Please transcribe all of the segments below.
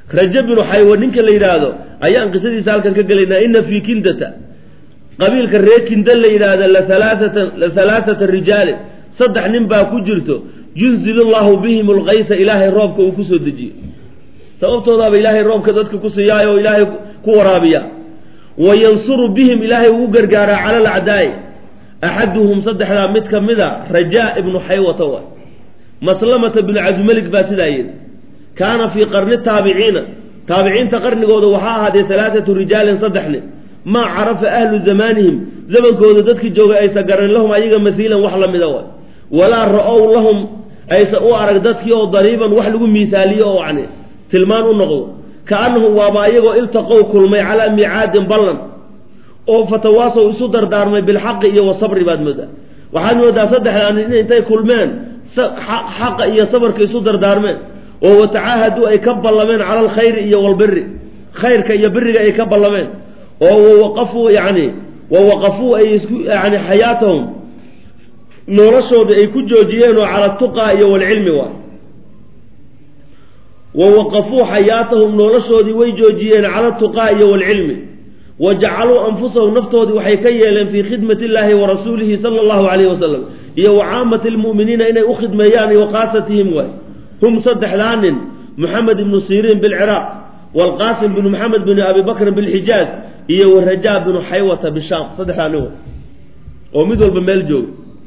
raja binu xaywa ninka la yidhaahdo ayaan qisadiisa halkan ka gelaynaa ina fii kindata qabiilka reer kinda la yidhaahda laalaatatan la halaaثata rijaalin saddex nin baa ku jirto yunzilu llahu bihim lkaysa ilaahay roobka uu kusoo dejiyo sababtoodaaba ilaahay roobka dadka ku siiyaayo oo ilaahay ku waraabiya wa yansuru bihim ilaahay ugu gargaaraa cala alacdaa'i axaduhum saddexdaa mid ka mida rajaa ibnu xaywata wa maslamata binu cabdimelig baa sidaa yidhi kaana fii qarni taabiciina taabiciinta qarnigooda waxaa ahaadee alaaatu rijaalin saddex nin maa carafa ahlu zamaanihim zamankooda dadkii joogay aysa garan lahum ayaga masiilan wax la mida wa walaa ra-ow lahum aysa u arag dadkii oo dariiban wax lagu miisaaliyo oo yani tilmaan u noqdo kaanahum waaba ayagoo iltaqow kulmay calaa miicaadin ballan oo fatawaasow isu dardaarmay bilxaqi iyo wasabri baad moodaa waxaad moodaa saddexdaa nin intay kulmeen xaqa iyo sabarka isu dardaarmeen oo watacaahaduu ay ka ballameen cala alkhayri iyo walbiri khayrka iyo biriga ay ka ballameen oo wawaqafuu yani wawaqafuu ay isku yani xayaatahum noloshooda ay ku joojiyeen oo cala tuqaa iyo walcilmi waay wawaqafuu xayaatahum noloshoodii way joojiyeen cala tuqaa iyo walcilmi wa jacaluu anfusahum naftoodii waxay ka yeeleen fii khidmati illaahi wa rasuulihi sala allahu calayhi wasalam iyo wa caamati lmu'miniina inay u khidmeeyaan iyo khaasatihim waay hum saddexdaa nin moxamed ibnu siriin bilciraaq waalqaasim binu maxamed binu abi bakrin bilxijaaz iyo warajaa binu xaywata bishaam saddexdaa nin way oo mid walba meel jooga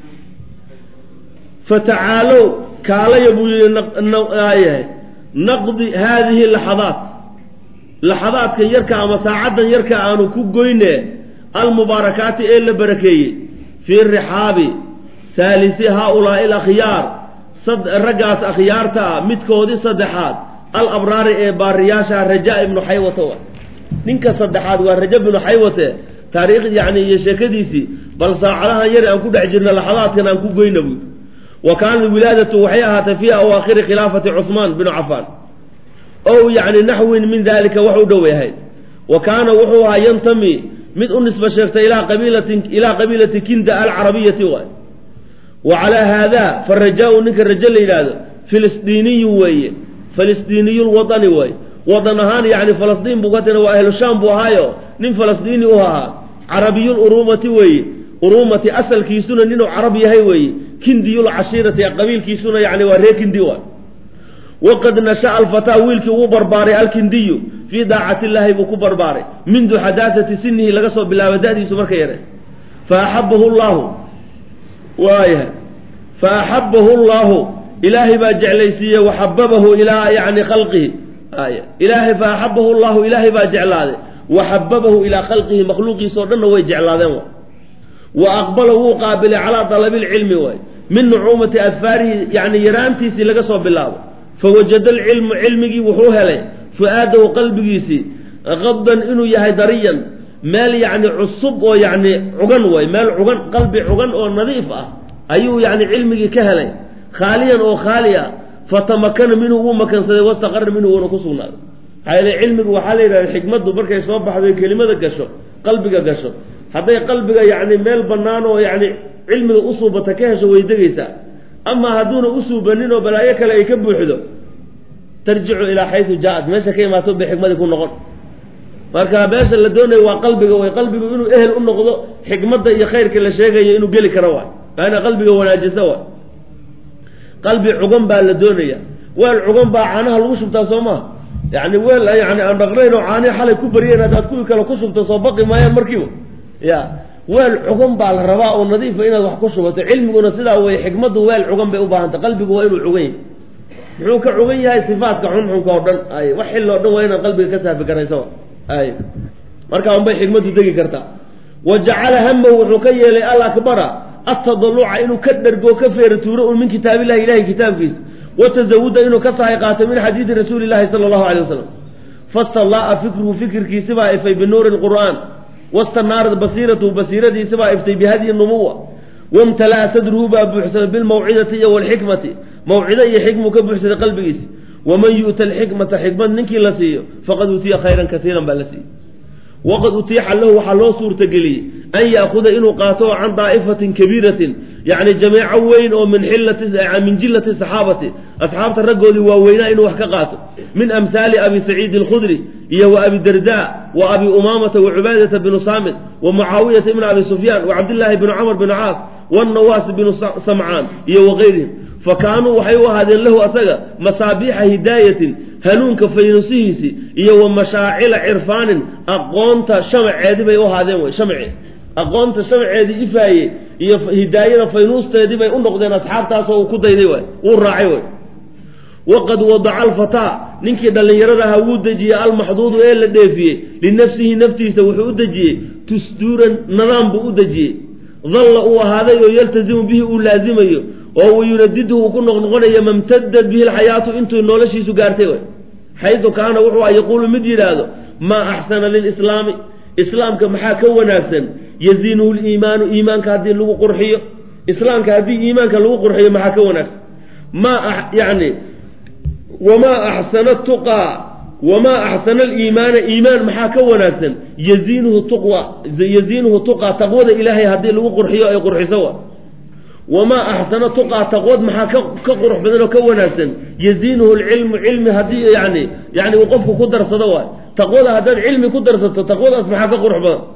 fatacaalow kaalaya buu yihi naqdi haadihi laxadaat laxadaadkan yarka ama saacaddan yarka aanu ku goyne almubaarakaati ee la barakeeyey fii rixaabi haalisi haaulaai alakhyaar raggaas akhyaarta ah midkoodii saddexaad al abraari ee baariyaasha rajaa ibnu xaywata wa ninka saddexaad waa raja ibnu xaywate taariikh yani iyo sheekadiisii bal saacadahan yar aan ku dhex jirna laxadaadkan aan ku goyna buy wa kaanat wilaadatu waxay ahaatay fii awaakhiri khilaafati cusmaan binu cafaan ow yani naxwin min dalika wax u dhow ahayd wa kaana wuxuu ahaa yantami mid u nisba sheegtay ilaa qabiilatin ilaa qabiilati kinda alcarabiyati waay wa calaa haada farajaa-u ninka rajo la yidhaahdo filistiiniyu weeye filistiiniyu lwadani waay wadan ahaan yani falastiin buu ka tina waa ahlu shaam buu ahaayo nin falastiini u ahaa carabiyul urumati weeye urumati asalkiisuna ninuu carab yahay weeye kindiyul cashiirati qabiilkiisuna yani waa ree kindi waay waqad nasha'a alfataa wiilkii wuu barbaaray alkindiyu fii daacati illaahi buu ku barbaaray mindu xadaasati sinihi laga soo bilaabo da-diisu marka yare fa axabahu llaahu waayahay fa axabahu llaahu ilaahay baa jeclaysiiyey waxababahu ilaa yani khalqihi ay ilaahay fa axabahu llahu ilaahay baa jeclaaday waxababahu ilaa khalqihi makhluuqiisa o dhanna way jeclaadeen wa wa aqbala wuu qaabilay calaa dalabi lcilmi waay min nucuumati adfaarihi yani yaraantiisii laga soo bilaabo fawajada alcilmu cilmigii wuxuu helay fu-aadahu qalbigiisii qabdan inuu yahay dariyan meel yacni cusub oo yacni cugan way meel cugan qalbi cugan oo nadiif ah ayuu yacni cilmigii ka helay khaaliyan oo khaali ah fatamakana minhu wuu makansaday wastaqara minhu wuuna ku sugnaaday maxaa yeele cilmigu waxaa la yidhahda xikmaddu markay soo baxdo kelimada gasho qalbiga gasho hadday qalbiga yacni meel bannaan oo yacni cilmiga usuubata ka hesho way degaysaa amaa hadduuna usuubanin oo balaayo kale ay ka buuxdo tarjicu ilaa xaysu jaa-ad meesha ka imaato bay xikmadii ku noqon marka meesha la doonayo waa qalbiga way qalbigu inuu ehel u noqdo xikmadda iyo khayrka la sheegayo inuu geli karo waay waa ina qalbiga wanaajisa waay qalbi cugan baa la doonaya weel cugan baa caanaha lagu shubtaa soo maha yani weel yani aan dhaqnayn oo caanihi xalay ku bariyeen haddaad kuwii kale ku shubto soo baqi maayaan markiiba ya weel cugan baa la rabaa oo nadiifa inaad wax ku shubato cilmiguna sidaa weye xikmaddu weel cugan bay u baahantay qalbigu waa inuu cugan yahay muxuu ka cugan yahay sifaatka xunxunka oo dhan ay wax xilli o dhan waa inaad qalbiga ka saafi garayso ay markaa unbay xikmaddu degi kartaa wa jacala hamahu wuxuu ka yeelay alakbara atadaluca inuu ka dhergo ka feera tuuro un min kitaabillahi ilahi kitaabkiisa watazawuda inuu ka sahay qaato min xadiidi rasuuli llahi sala allahu alay wasalam fastallaa'a fikruhu fikirkiisibaa ifay binuuri lqur'aan wastanaarat basiiratuhu basiiradiisibaa iftay bihadyi numuwa wamtala'a sadruhu baa buuxsamay bilmawcidati iyo walxikmati mawcido iyo xikmuu ka buuxsaday qalbigiisa waman yu'ta alxikmata xikmad ninkii la siiyo faqad uutiya khayran kaiiran baa la siiyey waqad utiixa lahu waxaa loo suurtageliyey an yaakuda inuu qaato can daa'ifatin kabiiratin yacni jameeco weyn oo min xillati min jillati saxaabati asxaabta raggoodii waaweynaa inuu wax ka qaato min amhaali abi saciidi alkhudri iyo wa abi darda wa abi umaamata wa cubaadata binu saamit wa mucaawiyata ibn abi sufyaan wa cabdillaahi binu camr binu caas wannawaas binu samcaan iyo wagayrihim fa kaanuu waxay u ahaadeen lahu asaga masaabiixa hidaayatin hanuunka faynusihiisi iyo wa mashaacila cirfaanin aqoonta shamaceedii bay u ahaadeen wey shamace aqoonta shamaceedii ifaaye iyo hidaayada faynuusteedii bay u noqdeen asxaabtaasoo uu ku dayday waay wuu raacay way waqad wadaca alfataa ninkii dhallinyarada ahaa wuu dejiyey almaxduudu ee la dheefiyey linafsihi naftiisa wuxuu u dejiyey tusduuran nadaam buu u dejiyey dalla uu ahaaday oo yaltazimu bihi uu laazimayo oo uu yunadidu uu ku noqnoqonayo mamtadad bihi alxayaatu intuu noloshiisu gaartay way xaydu kaana wuxuu a yaquulu mid yidhaahdo maa axsana lilislaami islaamka maxaa ka wanaagsan yaziinuhu liimaanu iimaanka haddii lagu qurxiyo islaamka haddii iimaanka lagu qurxiyo maxaa ka wanaagsan maa yani wamaa axsana tuqaa wamaa axsana aliimaana iimaan maxaa ka wanaagsan yaziinuhu tuqwa yaziinuhu tuqaa taqwada ilaahay haddii lagu qurxiyo ay qurxiso wa wamaa axsana tuqaa taqwad maxaa ka ka qurux badan oo ka wanaagsan yaziinuhu lcilmu cilmi haddii yani yani uu qofku ku darsado waay taqwada haddaad cilmi ku darsato taqwadaas maxaa ka qurux badan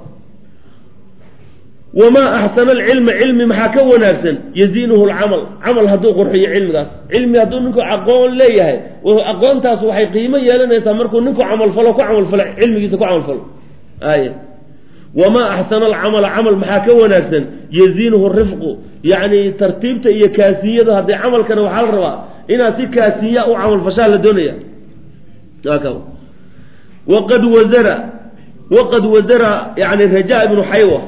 wamaa axsana alcilma cilmi maxaa ka wanaagsan yaziinuhu lcamal camal hadduu qurxiyo cilmigaas cilmi hadduu ninku aqoon leeyahay aqoontaas waxay qiimo yeelanaysaa markuu ninku camalfalo ku camalfalo cilmigiisa ku camalfalo ay wamaa axsana alcamala camal maxaa ka wanaagsan yaziinuhu rifqu yacni tartiibta iyo kaasiyada haddii camalkana waxaa la rabaa inaad si kaasiya u camalfashaa la doonaya waqad wazara waqad wazara yani raja ibnu xaywa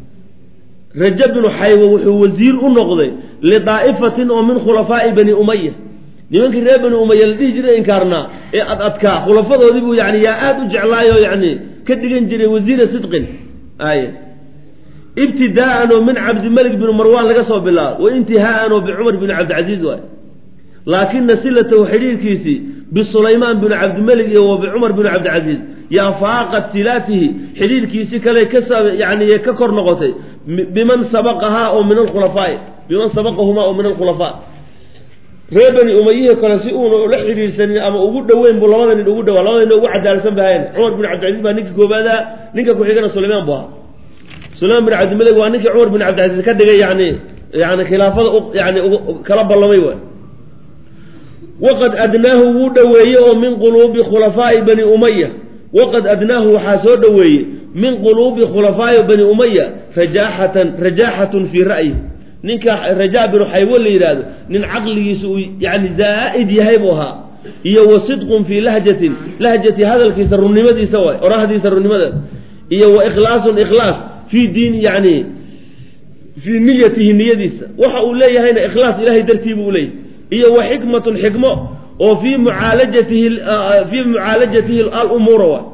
raja binu xaywa wuxuu wasiir u noqday lidaa'ifatin oo min khulafaa'i bani umaya nimankii reer bani umaya la dhihi jiray inkaarnaa ee ad adkaa khulafadoodii buu yani yaa aada u jeclaayoo yani ka dhigan jiray wasiira sidqin ay ibtidaa'an oo min cabdimalik binu marwaan laga soo bilaabo wa intihaa'an oo bicumar binu cabdicasiis waay laakina silatahu xidhiirkiisii bisulaymaan binu cabdimalik iyo wa bicumar binu cabdicasiis yaa faaqad silaatihi xidhiirkiisi kale ka yani ka kor noqotay biman sabaqahaa oo min alkhulafaa'i biman sabaqahumaa oo min alkhulafaa reer bani umayihii kale si uuna ula xidhiirsanin ama ugu dhoweyn buu labada nin ugu dhawaa labada nin ugu cadaalsan bahayn cumar bin cabdicasiis baa ninka koobaada ninka ku-xigana sulaymaan buu ahaa sulaymaan bin cabdimalik waa ninkii cumar bin cabdicasiis ka dhigay yani yani khilaafada yani kala ballamay waay waqad adnaahu wuu dhoweeyey oo min quluubi khulafaa'i bani umaya waqad adnaahu waxaa soo dhoweeyey min quluubi khulafaa'i bani umaya rajaaxatan rajaaxatun fii ra'yi ninka rajaa binu xaywo la yidhaahdo nin caqligiisa uu yani zaa'id yahay buu ahaa iyo wa sidqun fii lahjatin lahjati hadalkiisa runnimadiisa waay orahdiisa runnimada iyo wa ikhlaasun ikhlaas fii diin yani fii niyatihi niyadiisa waxa uu leeyahayna ikhlaas ilahay dartii buu leeyahy iyo wa xikmatun xikmo oo fii mucaalajatihi fii mucaalajatihi alumuura waay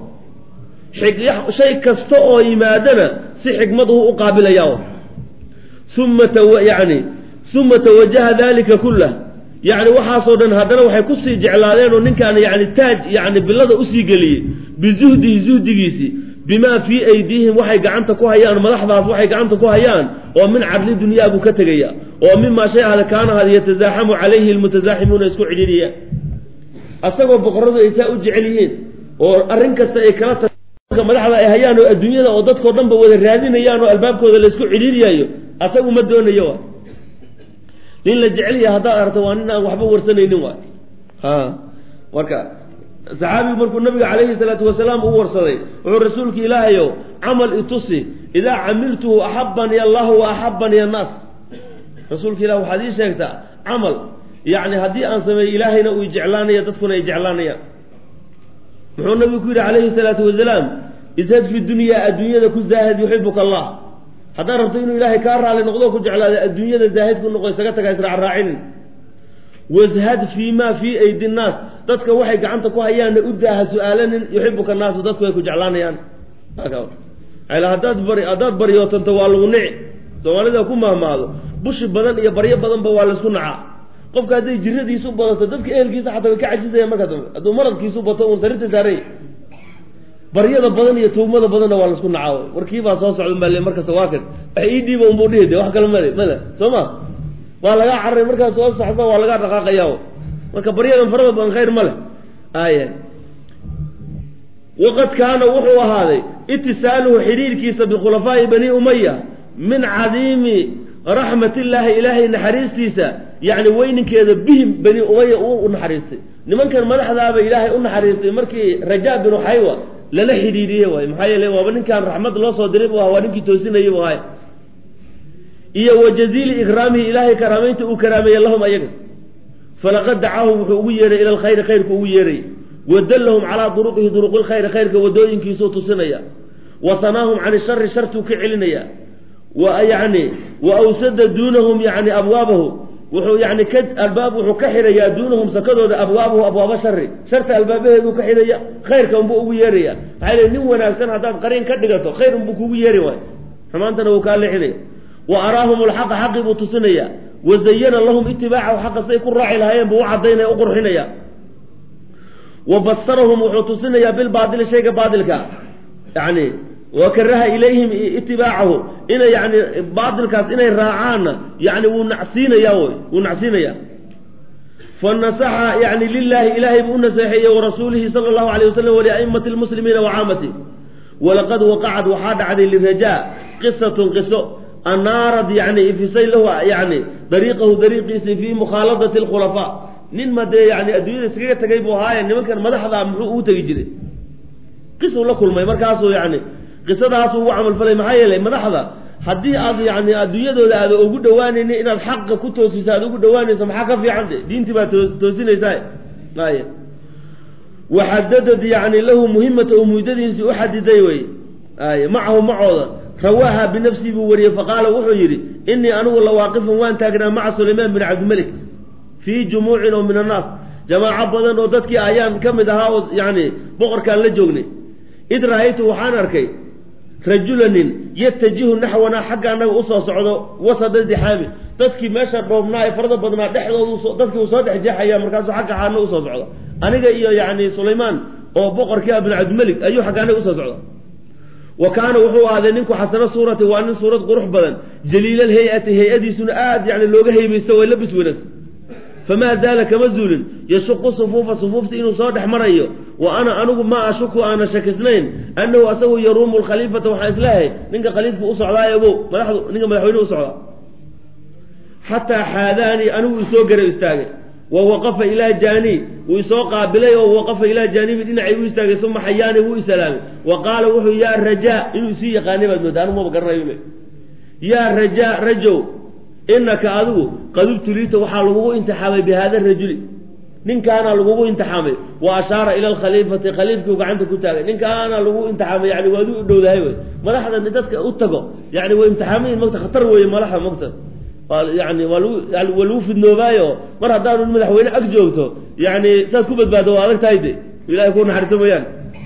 shay kasta oo yimaadana si xikmaduhu u qaabilayaa uma yani uma tawajaha dalika kullah yani waxaasoo dhan haddana waxay kusii jeclaadeen oo ninkaan yani taaj yani bilada usii geliyey bizuhdihi zuhdigiisii bimaa fii aydiihim waxay gacanta ku hayaan madaxdaas waxay gacanta ku hayaan oo min cadli dunyaa buu ka tegaya oo mimaa shay ahda kaana had yatasaaxamu calayhi lmutasaaximuuna isku cidhiiriya asagoo boqoradu ay saa u jecel yihiin oo arrin kasta ay kala ta madaxda ay hayaan oo adduunyada oo dadkao dhan ba wada raadinayaan oo albaabkooda laysku cidhiiriyayo asagu ma doonayo waay nin la jecelya haddaad aragto waa nin aan waxba warsanaynin waay ha marka saxaabigu markuu nabiga calayhi salaatu wasalaam u warsaday wuxuu rasuulka ilaahayow camal itusi idaa camiltuhu axabani allahu wa axabani annaas rasuulka ilah waxaad ii sheegtaa camal yacni haddii aan sameeyo ilaahayna uu jeclaanaya dadkuna ay jeclaanayaan muxuu nabigu ku yidhi calayhi salaatu wasalaam ishad fi dunyaa adduunyada ku zaahid yuxibuka allah haddaad rabto inuu ilaahay kaa raali noqdo ku jeclaada adduunyada zaahid ku noqo isaga taga israacraacinin washad fii ma fii aydi nnaas dadka waxay gacanta ku hayaanna u daaha su-aalanin yuxibuka naasu dadku ay ku jeclaanayaan haddaad bari haddaad baryootanto waa lagu nici soomaalida ku mahmaado bushi badan iyo baryo badanba waa laysku nacaa qofka hadday jiradiisu badato dadka ehelkiisa xataa way ka cajisayaan markaa dambe hadduu maradkiisu bato uun sarirta saaray baryada badan iyo tuugmada badanna waa laisku nacaa warkiibaa soo socda baa le markasta waa kan wax ii dhiiba unbuu dhihi de wax kale male male soo ma waa lagaa cararay markaas soo socda waa lagaa dhaqaaqaya marka baryadan farada badan khayr ma leh aya waqad kaana wuxuu ahaaday itisaaluhu xidhiirkiisa bikhulafaa'i bani umaya min cadiimi raxmatillaahi ilaahay naxariistiisa yacni weyninkeeda bihim bani umaya uu u naxariistay nimankan madaxdaaba ilaahay u naxariistay markii rajaa binu xaywa lala xidhiidhiye waay maxaa yeele waaba ninkaan raxmad loo soo diray buu aha waa ninkii toosinayay buu ahay iyo wa jaziili ikraamihi ilaahay karaamaynta uu karaameeye lahum ayaga falaqad dacaahum wuxuu ugu yeehay ila alkhayri khayrku ugu yeeray wadallahum calaa duruqihi duruqilkhayri khayrka wadooyinkiisuu tusinaya wa sanaahum can ishari shartuu ka celinaya wa yani wa awsada duunahum yani abwaabahu wuxuu yani ka albaab wuxuu ka xirayaa duunahum sakadooda abwaabahu abwaaba shari sharta albaabaheeduu ka xidhaya khayrka unbuu ugu yeeraya maxaa le nin wanaagsan haddaad qariin ka dhigato khayr unbuu kugu yeeri waay xumaantana wuu kaa leexinaya wa araahum alxaqa xaqii buu tusinaya wa zayana lahum itibaacahu xaqa say ku raaci lahaayeen buu u cadaynaya u qurxinaya wa basarahum wuxuu tusinayaa bilbaadili shayga baadilka yani wa karaha ilayhim itibaacahu inay yani baadilkaas inay raacaanna yani wuu nacsiinaya wy wuu nacsiinaya fanasaxa yani lilaahi ilaahay buu u naseexeeyey warasuulihi sala allahu alayh wasalam waliaimati lmuslimiina wacaamati walaqad waqacad waxaa dhacday lirajaa qisatun qiso anaarad yani ifisay lahu yani dariiqahu dariiqiisii fii mukhaaladati alkhulafaa nin ma dee yani adduunyada iskaga tegay buu ahaaye nimankan madaxda muxuu ugu tegi jiray qisuu la kulmay markaasuu yani qisadaasuu ugu camalfalay maxaa yeelay madaxda haddii aad yani adduunyadooda aada ugu dhawaanayni inaad xaqa ku toosiso aad ugu dhawaanayso maxaa ka fiican de diintii baad toosinaysaa ay waxadadad yani lahu muhimata u muddadiisii u xadiday wey ay macahu macooda rawaaha binafsii buu wariyey faqaala wuxuu yidhi inii anigu lawaaqifun waan taagnaa maca sulaymaan bin cabdimalik fii jumuucin oo min annaas jamaaco badan oo dadkii ayaan ka mid ahaa oo yani boqorkaan la joognay id ra-aytu waxaan arkay rajulanin yatajihu naxwanaa xagga annaga usoo socdo wasada dixaami dadkii meesha dhoobnaa ee farada badnaa dhexdoodu dadkii uu soo dhex jeexaya markaasuu xagga xaana usoo socda aniga iyo yani sulaymaan oo boqorkii ah bin cabdimalik ayuu xagga anaga usoo socda wa kaana wuxuu ahaaday ninku xasano suurati waa nin suurad qurux badan jaliilal hay-ati hay-adiisuna aad yani looga haybaysto way labis wanaagsan famaa zaala kama zuulin yashuqu sufuufa sufuufta inuu soo dhex marayo wa ana anigu maa ashuku aana shakisnayn annahu asagu yaruumu lkhaliifata waxaan islahay ninka khaliifka u socdaayobo madaxdu ninka madaxweyne u socdaa xataa xaadaanii anigu isoo gara istaagay wa waqafa ilaa jaanii wuu isoo qaabilay oo waqafa ilaa jaanibi dhinacay u istaagay uma xayaani wuu isalaamay wa qaala wuxuu yaa rajaa inuu isii yaqaanay baad mooda anigu maba garanayo yaa rajaa rajow inaka adigu qad ubtuliita waxaa lagugu imtixaamay bi hada rajuli ninkaana lagugu imtixaamay wa ashaara ila alkhaliifati khaliifkiu gacanta ku taagay ninkaana lagu imtixaamay yani waad u dhowdahay wey madaxdan dadka u tago yani way imtixaamayin mogta khatar weeye malaxa mogta yani waa lagu waa lagu fidnoobaayo mar haddaanu madaxweyne ag joogto yani saad ku badbaado waa adag tahay de ilahay ku naxariiso mooyaan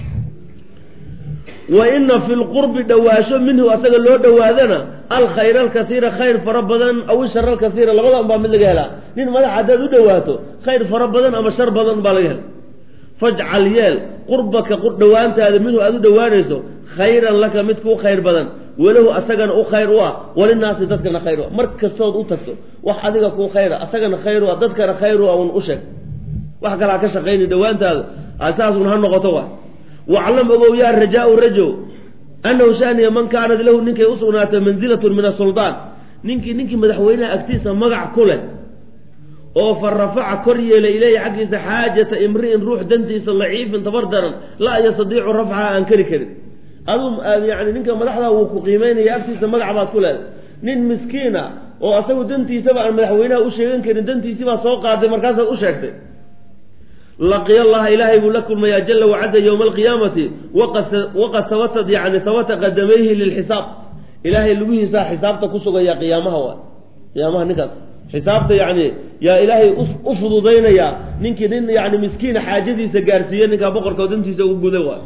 wa ina fi lqurbi dhawaasho minhu asaga loo dhowaadana alkhayr alkasiira khayr fara badan aw ishar alkasiira labadan baa mid laga helaa nin madax haddaad u dhowaato khayr fara badan ama shar badan baa laga hela fajcal yeel qurbaka dhowaantaada minhu aad u dhowaanayso khayran laka mid kuu khayr badan walahu asagana u khayr u ah walinaasi dadkana khayr u ah mar kastood u tagto wax adiga kuu khayra asagana khayr u ah dadkana khayr u ah un u sheeg wax kalaa ka shaqayni dhowaantaada saasun ha noqoto wa waclam ogow yaa rajaau rajow annahu shaniya man kaanad lahu ninkay u sugnaatay manzilatun min asuldaan ninkii ninkii madaxweynaha agtiisa magac ku leh oo fa rafaca kor yeelay ileyhi xaggiisa xaajata imri'in ruux dantiisa laciifin tabar daran laa yastadiicu rafcaha aan kari karin adu yani ninka madaxda wuu ku qiimeynaya agtiisa magac baad ku leeday nin miskiina oo asagu dantiisaba aan madaxweynaha u sheegan karin dantiisibaa soo qaaday markaasaad u sheegtay laqiya allaha ilaahay buu la kulmayaa jala wacada yowma alqiyaamati waqad sabatad yani sabata qadamayhi lilxisaab ilaahay lugihiisaa xisaabta ku sugaya qiyaamaha waa qiyaamaha ninkaas xisaabta yani yaa ilaahay u fududaynaya ninkii nin yani miskiina xaajadiisa gaarsiiye ninkaa boqorka oo dantiisa ugu guda waay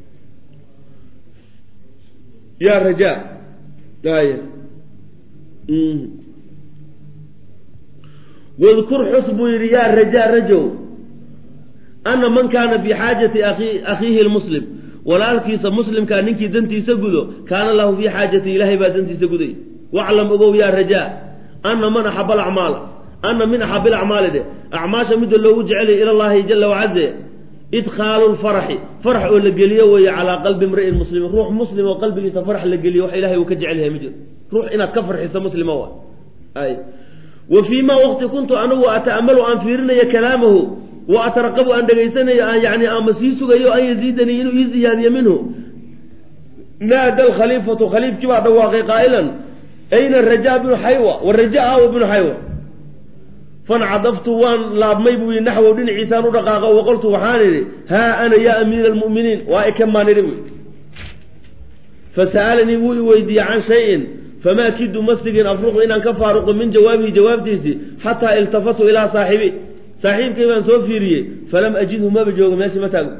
ya raja ay wadkur xus buu yidhi yaa raja rajow ana man kaana bi xaajati akhiihi lmuslim walaalkiisa muslimkaa ninkii dantiisa gudo kaana lahu fii xaajati ilaahay baa dantiisa guday waclam ogow yaa rajaa ana man axaba alacmaala ana min axabi alacmaali de acmaasha midda loogu jecelaya ila llahi jala wacaze idkhaalu lfaraxi farax oo la geliyo weeye calaa qalbi imri'in muslimin ruux muslim oo qalbigiisa farax la geliyo wax ilahay uu ka jecel yahay ma jiro ruux inaad ka farxiso muslima wa ay wa fii ma waqti kuntu anigu ata'amalu aan fiirinayo kalaamahu wa ataraqabu aan dhegaysanayo aan yani ama sii sugayo an yaziidanii inuu ii ziyaadiyo minhu naada alkhaliifatu khaliifkii baa dhawaaqay qaa'ilan ayna rajaa bnu xaywa waraja awa bnu xaywa fancadaftu waan laabmay buu yidhi naxwow dhinaciisaan u dhaqaaqo waqoltu waxaan idhi haa ana yaa amiira almu'miniin waa ikamaan idhi buy fasa'alanii wuu i weydiiyey can shayin famaa kidu masigin afruqu inaan ka faaruqo min jawaabihi jawaabtiisii xataa iltafatu ilaa saaxibi saaxiibkay baan soo fiiriyey falam ajidhu maba joogo meesha ma taago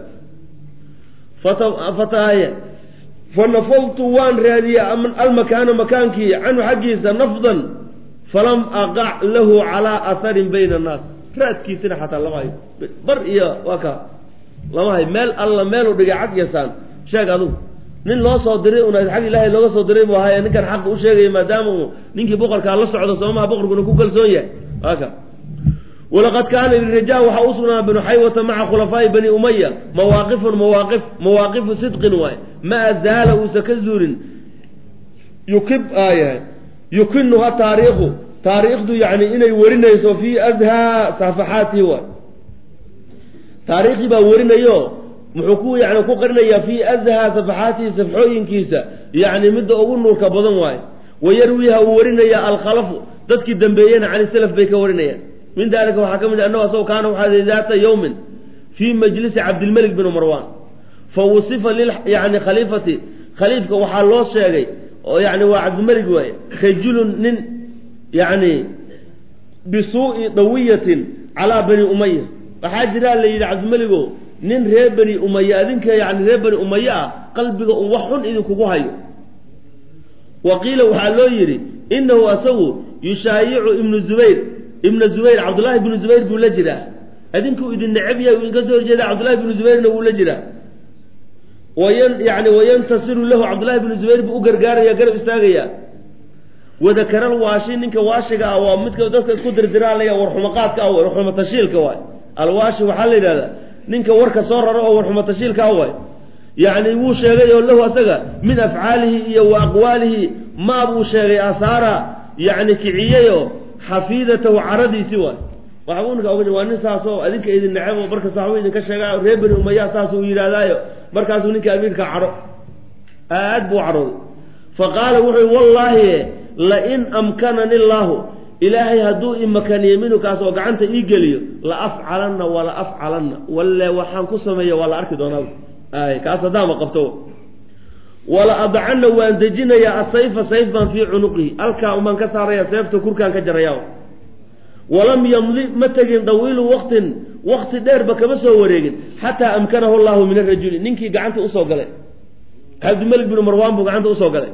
fataaye fanafadtu waan raadiyey almakaana makaankii canhu xaggiisa nafdan falam aqac lahu calaa aharin bayna annaas raadkiisina xataa lama hayo bar iyo waa ka lama hayo meel alla meelu dhigay cag yasaan sheeg adugu nin loo soo diray una xag ilaahay looga soo diray buu ahaye ninkan xaqa u sheegaya maadaama uu ninkii boqorkaa la socdo soomaha boqorkuna ku kalsoon yahay waa ka walaqad kaana liraja waxaa u sugnaa binu xaywata maca khulafaa'i bani umaya mawaaqifun mawaaqif mawaaqifu sidqin waay maa zaala uusa ka zuulin yukib aayahay yukinuha taariikhu taariikhdu yani inay warinayso fii adhaa safaxaatihi waay taariikhdii baa warinayo muxuu ku yani ku qarinayaa fii adhaa safaxaatihi safxooyinkiisa yani midda ugu nuurka badan waaye wayarwiiha uu warinaya alkhalafu dadkii dambeeyena cani salaf bay ka warinayaan min dalika waxaa ka mid annahu asagoo kaana waxaa daata yowmin fii majlisi cabdilmelik bin marwan fa wusifa lil yani khaliifati khaliifka waxaa loo sheegay oo yani waa cabdilmelik waaye rajulun nin yani bisuu'i dawiyatin calaa bani umaya waxaa jiraa la yidhi cabdimeligo nin reer bani umaya adinka yani reer bani umaya ah qalbiga un wax xun idinkugu hayo wa qiila waxaa loo yidhi inahu asagu yushaayicu ibnu zubayr ibna zubayr cabdullaahi bnu zubayr buu la jiraa adinkuu idin necab yahay uu idinka soo horjeeda cabdullahi bnu zubayrna wuu la jiraa wayan yani wayantasiru lahu cabdullahi bnu zubayr buu u gargaaraya garab istaagaya wadakaral waashi ninka waashiga ah waa midka dadka isku dirdiraalaya warxumaqaadka ah warxuma tashiilka waay alwaashi waxaa la yidhahdaa ninka warka soo raro oo warxuma tashiilka ah waay yacni wuu sheegay oo lahu asaga min afcaalihi iyo wa aqwaalihi maa buu sheegay asaara yacni kiciyeyo xafiidatahu caradiisi waay waxbuu ninka oga waa nin saasoo adinka idin necebo markasta waxbuu idinka sheegaa reer bani umaya saas uu yidhaahdaayo markaasuu ninka amiirka caro aad buu carooday fa qaala wuxuu wallaahi lain amkanani illaahu ilaahay hadduu imakaniyo minhu kaas oo gacanta ii geliyo la afcalanna wala afcalanna walle waxaan ku sameeya waa la arki doonaa ay kaas haddaama qabto wala adcanna waan dejinayaa asayfa sayf baan fii cunuqihi alkaa umaan ka saaraya seefta kurkaan ka jaraya walam yamdi ma tegin dawiilu waqtin waqti dheerba kama soo wareegin xataa amkanahu llahu min arajuli ninkii gacanta usoo galay cabdimalik binu marwaan buu gacanta usoo galay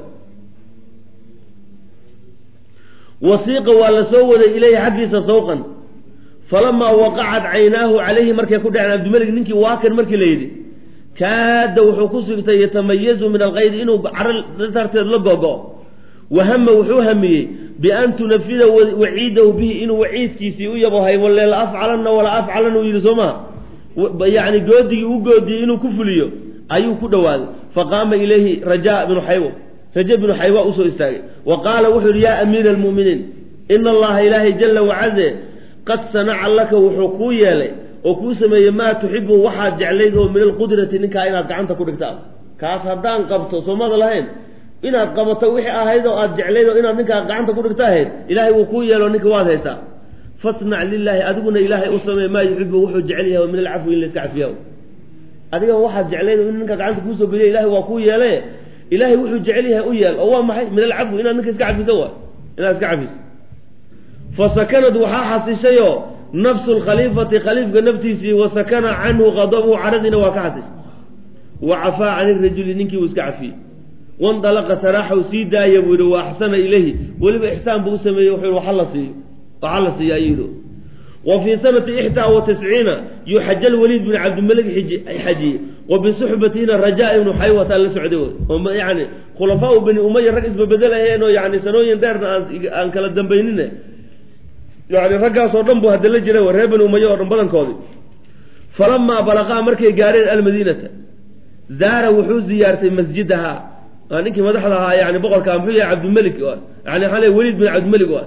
wasiiqa waa la soo waday ilayhi xaggiisa sawqan falamaa waqacat caynaahu calayhi markay ku dhaceen cabdimalik ninkii waakan markii la yidhi kaada wuxuu ku sigtay yatamayazu min alkaydi inuu caro darteed la gogo wahama wuxuu hamiyey bian tunafida waciidahu bihi inuu waciidkiisii u yabohay walle la afcalanna wala afcalan uu yidhi soo maha yani goodigii u goodiyey inuu ku fuliyo ayuu ku dhowaaday faqaama ilayhi raja bnu xaywa raje bnu xaywa usoo istaagay wa qaala wuxuu yihi yaa amiira almu'miniin ina allaha ilaahay jala wacaze qad sanaca laka wuxuu kuu yeelay oo kuu sameeyey maa tuxibu waxaad jeclayd oo min alqudrati ninkaa inaad gacanta ku dhigta kaas haddaan qabto soomada lahayn inaad qabato wixii ahayd oo aad jeclayd oo inaad ninkaa gacanta ku dhigta ahayd ilaahay wuu kuu yeelo ninka waad haysaa fasnac lilaahi adiguna ilaahay u sameey maa yuxibu wuxuu jecel yahay min alcafwi in layska cafiya adiga waxaad jeclayd in ninka gacanta kuusoo geliya ilahay waa kuu yeele ilaahay wuxuu jecel yahay u yeel oo waa maxay min alcafwi inaad ninka iska cafiso waay inaad iska cafiso fasakanad waxaa xasishayoo nafsu lkhaliifati khaliifka naftiisii wasakana canhu qadabuhu caradiina waa ka xasishay wa cafaa can irajuli ninkii uu iska cafiyey wandalaqa saraaxaw sii daaya buu yihi wa axsana ilayhi weliba ixsaan buu u sameeyey wuxuu waxa la siiyo waxa la siiya ayuu yidhi wa fii sanati ixdaa wa tisciina yuxaja lwaliid bin cabdimalik xajiye wa bisuxbatiina rajaa ibnu xaywata la socday oo yani khulafaau bani umaya rag isbabedelahayn oo yani sanooyin dheerna aan kala dambaynine yani raggaasoo dhan bu hadda la jira reer bani umaya oo dhan badankoodii falamaa balaqaa markay gaareen almadiinata zaara wuxuu ziyaartay masjidaha ninkii madaxda ahaa yani boqorka muxuu yahay cabdimalik yani xale weliid bin cabdimalik o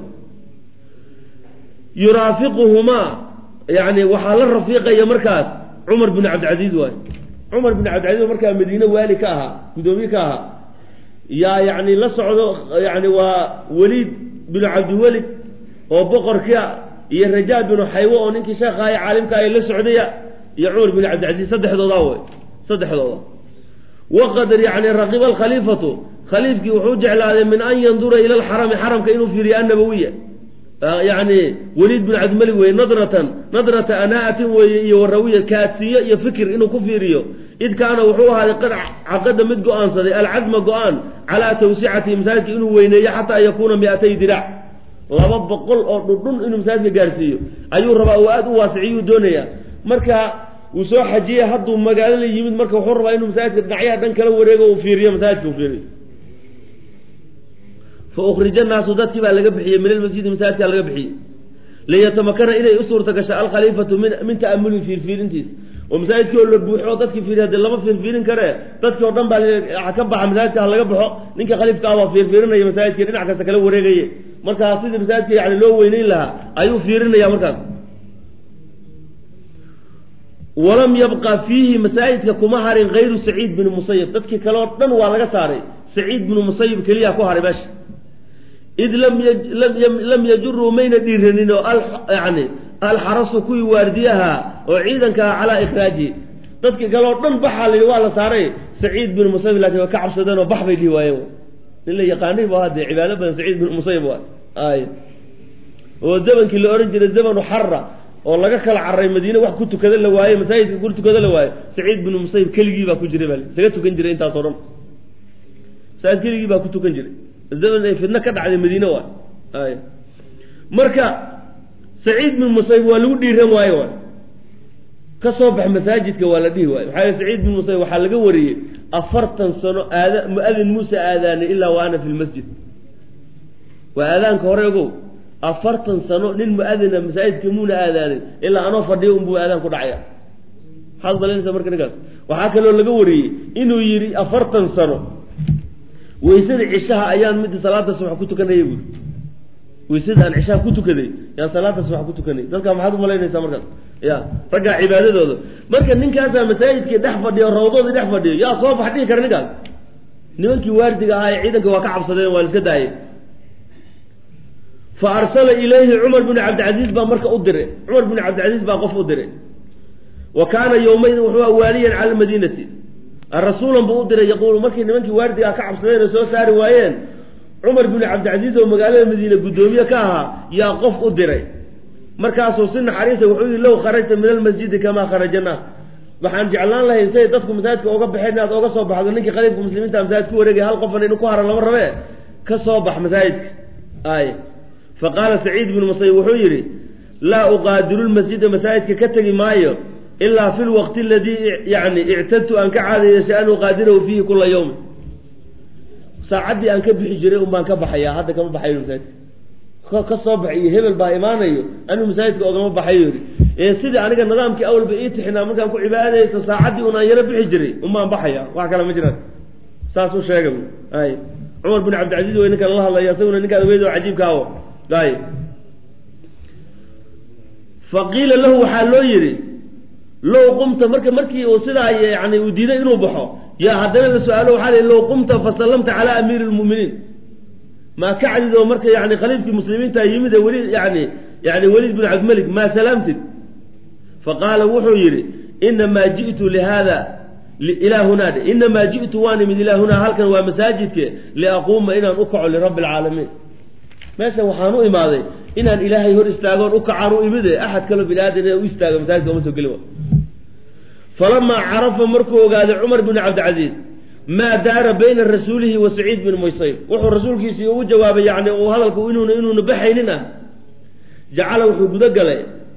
yuraafiquhumaa yani waxaa la rafiiqaya markaas cumar bin cabdilcaziiz waay cumar bin cabdilcaziiz markaa madiine waali ka ahaa guddoomiye ka ahaa yaa yani la socdo yani waa weliid binu cabdiwelid oo boqorkia iyo rajaa binu xaywo oo ninkii sheekha ee caalimka ay la socdaya iyo cumar bin cabdilcaziiz saddexdooda wey saddexdooda waqad yani raqiba alkhaliifatu khaliifkii wuxuu jeclaaday min an yandura ila alxarami xaramka inuu fiiriyo annabawiya yani weliid bin cabdimalik weye nadratan nadrata anaatin weeye iyo warawiya kaadsiyo iyo fikir inuu ku fiiriyo id kaana wuxuu ahaaday qad caqada mid go-aansaday alcazma go-aan calaa tawsicatihi masaajidka inuu weyneeyo xataa yakuuna miatay diraac laba boqol oo dhudhun inuu masaajidka gaarsiiyo ayuu rabaa uu aada u waasiciyuu doonaya marka uu soo xajiyey hadduu magaalo la yimid marka wuxuu rabaa inuu masaajidka dhinacyaha dhan kala wareego uu fiiriyo masaajidka uu fiiriyo fa ukhrija naasu dadkii baa laga bixiyey min almasjidi masaajidkaa laga bixiyey liyatamakana inay u suurta gasho alkhaliifatu min min ta'amuli fiirfiirintiisa oo masaajidkii oo la buuxo oo dadkii fiiriy hadee lama fiirfiirin karee dadkii oo dhan baa ka baxa masaajidka ha laga baxo ninka khaliifka ah baa fiirfiirinaya masaajidkii dhinac kasta kala wareegaye markaa sidii masaajidka yani loo weyneyn lahaa ayuu fiirinaya markaas walam yabqa fiihi masaajidka kuma harin hayru saciid bin musayib dadkii kale oo dhan waa laga saaray saciid binu musayib keliya ku haray meesha id lam yajuruu mayna dhiiranin oo yani alxarasu kuwii waardiyaha oo ciidankaa calaa ikhraajihi dadkii kale oo dhan baxaa la yidhi waa la saaray saciid bin musayib laakiin waa ka cabsadeen oo bax bay dhihi waayeen nin la yaqaanay bu hadee cibaado badan saciid bin musayib waay ay oo zamankii la ohan jiray zamanu xara oo laga kala carray madiine wax ku tukada la waaye masaajidka ku tukada la waaye saciid binu musayib keligii baa ku jiray baa isaga tukan jiray intaasoo dhan masaajid keligii baa ku tukan jiray zaman ay fidno ka dhacday madiine waay ay marka saciid bin musayib waa lagu dhiiran waaye waay ka soo bax masaajidka waa la dhihi waaye maxaa yele saciid bin musayib waxaa laga wariyey afartan sano aada mu-adin muuse aadaanay ilaa wa ana fi lmasjid waa aadaanka hore ogow afartan sano nin mu-adina masaajidka muuna aadaanin ilaa anoo fadhiyo unbuu aadaan ku dhacaya maxaad malaynaysa marka ninkaas waxaa kaloo laga wariyey inuu yidhi afartan sano weysada cishaha ayaan mid salaada subax ku tukanaya buuri weysada aan cishaha ku tukaday yaan salaada subax ku tukanay dadka maxaad umalaynaysaa markaas ya raggaa cibaadadooda marka ninkaasaa masaajidkii dhex fadhiyo rawdoodii dhex fadhiyo yaa soo bax dhihi kara ninkaas nimankii waardiga ahaa ee ciidanka waa ka cabsadeen waa la iska daayay fa arsala ilayhi cumar bin cabdilcaziiz baa marka u diray cumar bin cabdilcaziiz baa qof u diray wa kaana yowmaydin wuxuu waaliyan cala almadiinati rasuulan buu u diray yaquulu markii nimankii waardigaa ka cabsadeen oo soo saari waayeen cumar bin cabdilcaziiz oo magaalada madiine guddoomiye ka ahaa yaa qof u diray markaasuu si naxariisa wuxuu yihi low kharajta min almasjidi kamaa kharajana waxaan jeclaan lahayn say dadku masaajidka oga baxeen inaad oga soo baxdo ninkii khaliifka muslimiinta masaajid ku wareegay hal qofan inu ku haran lama rabee ka soo bax masaajidka ay faqaala saciid bnu musayib wuxuu yidhi laa uqaadiru lmasjida masaajidka ka tegi maayo ilaa fi lwaqti aladii yani ictadtu aan ka caadayeeshay an uqaadirahu fiihi kula yawm saacaddii aan ka bixi jiray un baan ka baxayaa hadda kama baxayo masaajidka ka soo baxay iyo hebel baa imaanayo anuu masaajidka ogama baxayo yidhi ee sidii aniga nidaamkii awalba ii tixinaa markaan ku cibaadaysto saacaddii un aan yaro bixi jiray un baan baxaya wax kale ma jiraan saas u sheega ay cumar bin cabdilcaziiz way ninkan la hadlaya isaguna ninkaan weyd oo cajiibkaawo ay faqiila lahu waxaa loo yidhi low qumta marka markii uu sidaa yani uu diiday inuu baxo yaa haddana la su-aalo waxaa lihi low qumta fasallamta calaa amiiri lmu'miniin maa ka cadid oo marka yani khaliifkii muslimiinta yimid ee weli yani yani weliid bin cabdimalik maa salaamtid faqaala wuxuu yidhi inamaa ji'tu lihada ilaa hunaadhe inamaa ji'tu waan imid ilaa hunaa halkan waa masaajidke liaquuma inaan u kaco lirabbi alcaalamiin meeshan waxaan u imaaday inaan ilaahay hor istaagoon u kacaan u imide axad kaloo bini aadan inaan u istaago masaajidka uma soo gelin falamaa carafa markuu ogaaday cumar bin cabdilcaziiz maa daara bayna rasuulihi wa saciid bin muysayb wuxuu rasuulkiisii ugu jawaabay yani uu hadalku inuuna inuuna baxaynin ah jacala wuxuu guda galay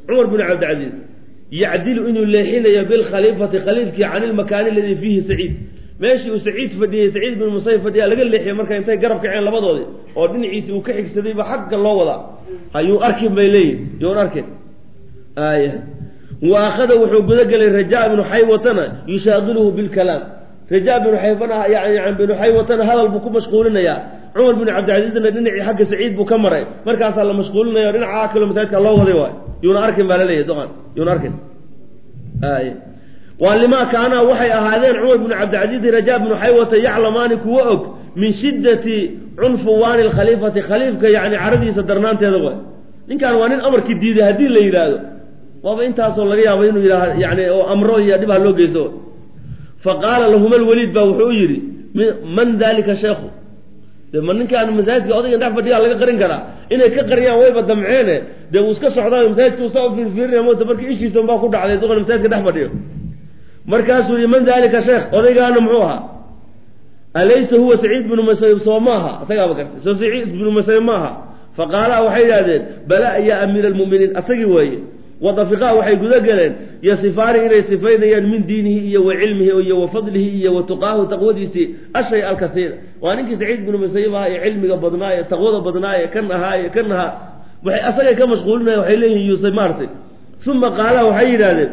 cumar bin cabdilcaziiz yacdilu inuu leexinayo bilkhaliifati khaliifkii can ilmakaani aladii fiihi saciid meeshii uu saciid fadhiyey saciid bin musayib fadhiyaa laga leexiyey marka intay garab kaceen labadoodii oo dhinaciisi uu ka xigsadayba xagga loo wadaa ayuu arkin bay leeyihin yuun arkin aaya wa akhada wuxuu gudagelay rajaa binu xaywatana yushaaqiluhu bilkalaam rajaa binu xayfana yani binu xaywatana hadal buu ku mashquulinayaa cumar bin cabdilcasiizna dhinacii xagga saciid buu ka maray markaasaa la mashquulinaya dhinaca kaloo masaajidka loo waday waay yuuna arkin baa laleeyahy doqan yuuna arkin aaya waa limaa kaanaa waxay ahaadeen cumar binu cabdilcasiiz rajaa binu xaywata yaclamaani kuwa og min shiddati cunfuwaani lkhaliifati khaliifka yani caradiisa darnaanteeda waay ninkan waa nin amarkii diiday haddii la yidhaahdo waaba intaasoo laga yaabo inuu yidhaah yani oo amro iyo dhib ha loo geysto fa qaala lahuma lwaliid baa wuxuu yidhi man dalika sheekhu de ma ninkaan masaajidka odayga dhex fadhiyaa laga qarin karaa inay ka qariyaan wayba damceene dee uu iska socdaa masaajidka usaa u fiirfiirinaya moota markii ishiisa unbaa ku dhacday duqan masaajidka dhex fadhiyo markaasuu yihi man dalika sheekh odaygaana muxuu ahaa alaysa huwa saciid binu musayib soo maaha asagaaba gartay soo saciid binu musayib maaha faqaalaa waxay yidhahdeen bala ya amiira almu'miniin asagii weeye wadafiqaa waxay guda galeen yasifaani inay sifaynayaan min diinihi iyo wa cilmihi iyo wa fadlihi iyo wa tuqaahu taqwadiisii ashay alkaiira waa ninkii saciid binu musayib ahaa ee cilmiga badnaa ee taqwada badnaa ee kan ahaa ee kan ahaa waxay asagay ka mashquulinaya waxay leeyihin yuusay maartay uma qaala waxay yidhahdeen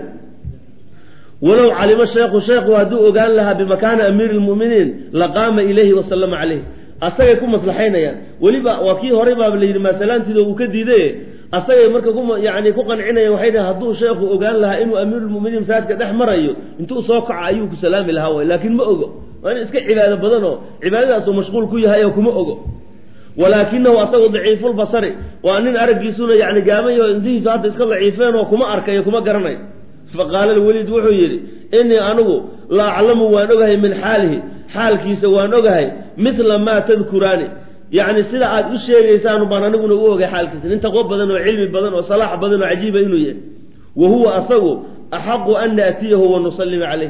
walow calimo sheekhu sheekhu hadduu ogaan lahaa bimakaani amiiri lmu'miniin laqaama ilayhi wasalama caleyh asagay ku maslaxaynayaan weliba waa kii horey baaba la yidhi maasalaantiida uu ka diiday asagay marka ku yani ku qancinaya waxay dhahen hadduu sheekhu ogaan lahaa inuu amiirulmuminiin masaajidka dhex marayo intuu soo kaco ayuu ku salaami lahaa way laakiin ma ogo waa in iska cibaado badan oo cibaadadaasuu mashquul ku yahay oo kuma ogo walaakinahu asagu daciifulbasari waa nin araggiisuna yani gaamayo indihiisu hadda iska daciifeen oo kuma arkayo kuma garanayo faqaala lweliid wuxuu yidhi inii anigu la aclamu waan ogahay min xaalihi xaalkiisa waan ogahay mila maa tadkuraani yacni sida aad u sheegaysaan baan aniguna u ogay xaalkiisa nin taqwo badan oo cilmi badan oo salaax badan oo cajiiba inuu yahay wa huwa asagu axaqu an naatiyahu wa nusallima caleyh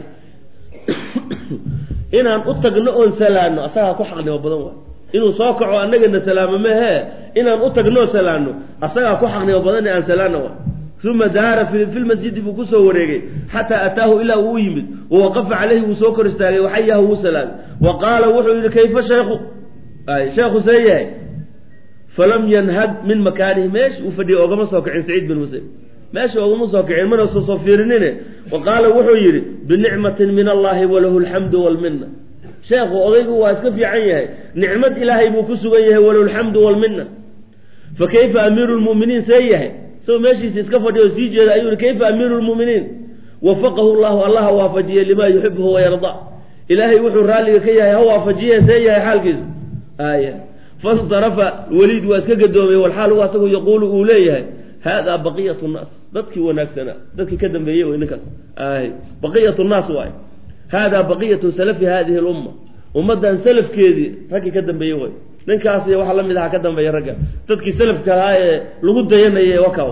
inaan u tagno oon salaano asagaa ku xaqnimo badan waay inuu soo kaco annagana salaamo mahee inaan u tagnoo salaano asagaa ku xaqnimo badan aan salaano waay uma daara fi lmasjidi buu kusoo wareegay xataa ataahu ilaa uu u yimid wawaqafa caleyhi wuu soo kor istaagay waxayahu wuu salaamay wa qaala wuxuu yihi kayfa sheekhu sheekhu see yahay falam yanhad min makaanihi meesha uu fadhiyay ogama soo kicin saciid bin musayb meesha ogama soo kicin mana soo soo fiirinine wa qaala wuxuu yidhi binicmatin min allahi walahu alxamdu walmina sheekhu odaygu waa iska fiican yahay nicmad ilaahay buu ku sugan yahay walahu alxamdu walmina fa kayfa amiiru lmuminiin see yahay isagoo meeshiisa iska fadhiya oo sii jeeda ayuu yihi kayfa amiiru lmuminiin wafaqahu llahu allaha waafajiyey limaa yuxibuhu wayarda ilaahay wuxuu raalliga ka yahay ha waafajiye see yahay xaalkiisa aaya fansarafa weliid waa iska gadoomay walxaal u asagu yaquulu uu leeyahay haadaa baqiyatu nnaas dadkii wanaagsanaa dadkii ka dambeeyey wey ninkaas ay baqiyatu nnaas waay haadaa baqiyatu salafi hadihi lumma ummaddan salafkeedii raggii ka dambeeyey way ninkaas iyo waxa la mid aha ka dambeeya ragga dadkii salafka ahaa ee lagu dayanayay wakaw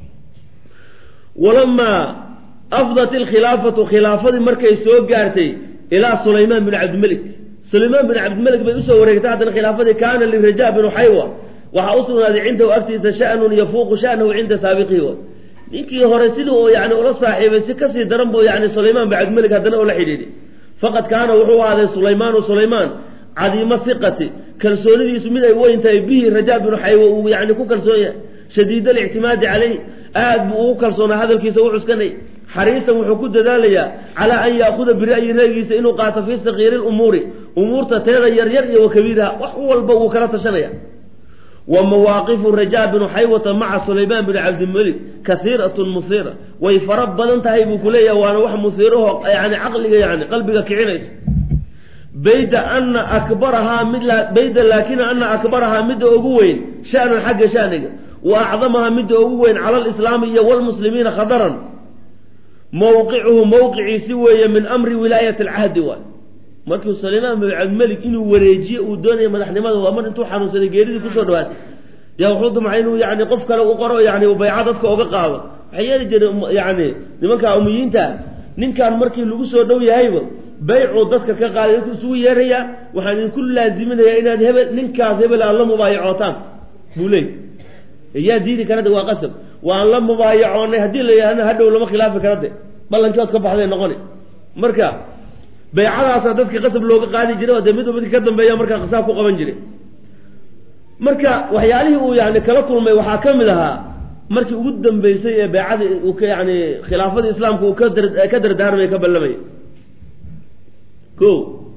walamaa afdat ilkhilaafatu khilaafadii markay soo gaartay ilaa sulaymaan bin cabdimalik sulaymaan bin cabdimalik bay usoo wareegtay haddana khilaafadii kaana liraja binu xaywa waxaa u sugnaaday cindahu agtiisa shanun yafuuqu shanahu cinda saabiqihi wa ninkii hore sidii uu yani ula saaxiibay si kasii daran buu yani sulaymaan bin cabdimalik haddana ula xidhiidhi faqad kaana wuxuu ahaaday sulaymaanu sulaymaan cadiimo siqati kalsoonidiisu mid ay weyn tahay bihi rajaa binu xaywa uu yani ku kalsoon yahay shadiid alictimaadi caleyh aad buu ugu kalsoonaa hadalkiisa u cuskanay xariisan wuxuu ku dadaalayaa calaa an yaakuda bira'yi ra'yigiisa inuu qaato fii sakiiri lumuuri umuurta teeda yaryar iyo wa kabiiraha wax walba wuu kala tashanaya wa mawaaqifu rajaa binu xaywata maca sulaymaan bin cabdimalik kasiiratun musiira way fara badan tahay buu kuleeyahay waana wax musiiraho yani caqliga yani qalbiga kicinaysa bayda ana akbarahaa mid bayda laakina ana akbarahaa midda ugu weyn shanan xagga shaniga wa acdamahaa midda ugu weyn cala alislaami iyo walmuslimiina khadaran mowqicuhu mowqiciisi weeye min amri wilaayati alcahdi waay markuu sulaymaan bin cabdimalik inuu wareejiye uu doonaya madaxnimada waa mar intuu xanuunsaday geeridii kusoo dhawaatay yaa wuxuu damcay inuu yani qof kale u qoro yani bayca dadka oga qaado waxay yeeli jireen yani nimanka umiyiinta ninkan markii lagu soo dhow yahayba baycuu dadka ka qaaday dadku isugu yeerayaa waxaan idinku laaziminayaa inaad hebel ninkaas hebel aad la mubaayacootaan buu leey yaa diidi kara de waa qasab waan la mubaayacoonay haddii la yidhahna hadhow lama khilaafi kara de ballankood ka baxday noqoni marka baycadaasa dadka qasab looga qaadi jiray oo dee mid midka ka dambeeya markaa qisaab ku qaban jiray marka waxyaalihii uu yani kala kulmay waxaa ka mid ahaa markii ugu dambeysay ee baycadii uu ka yani khilaafadii islaamka uu ka dar ka dardaarmay ka ballamay ko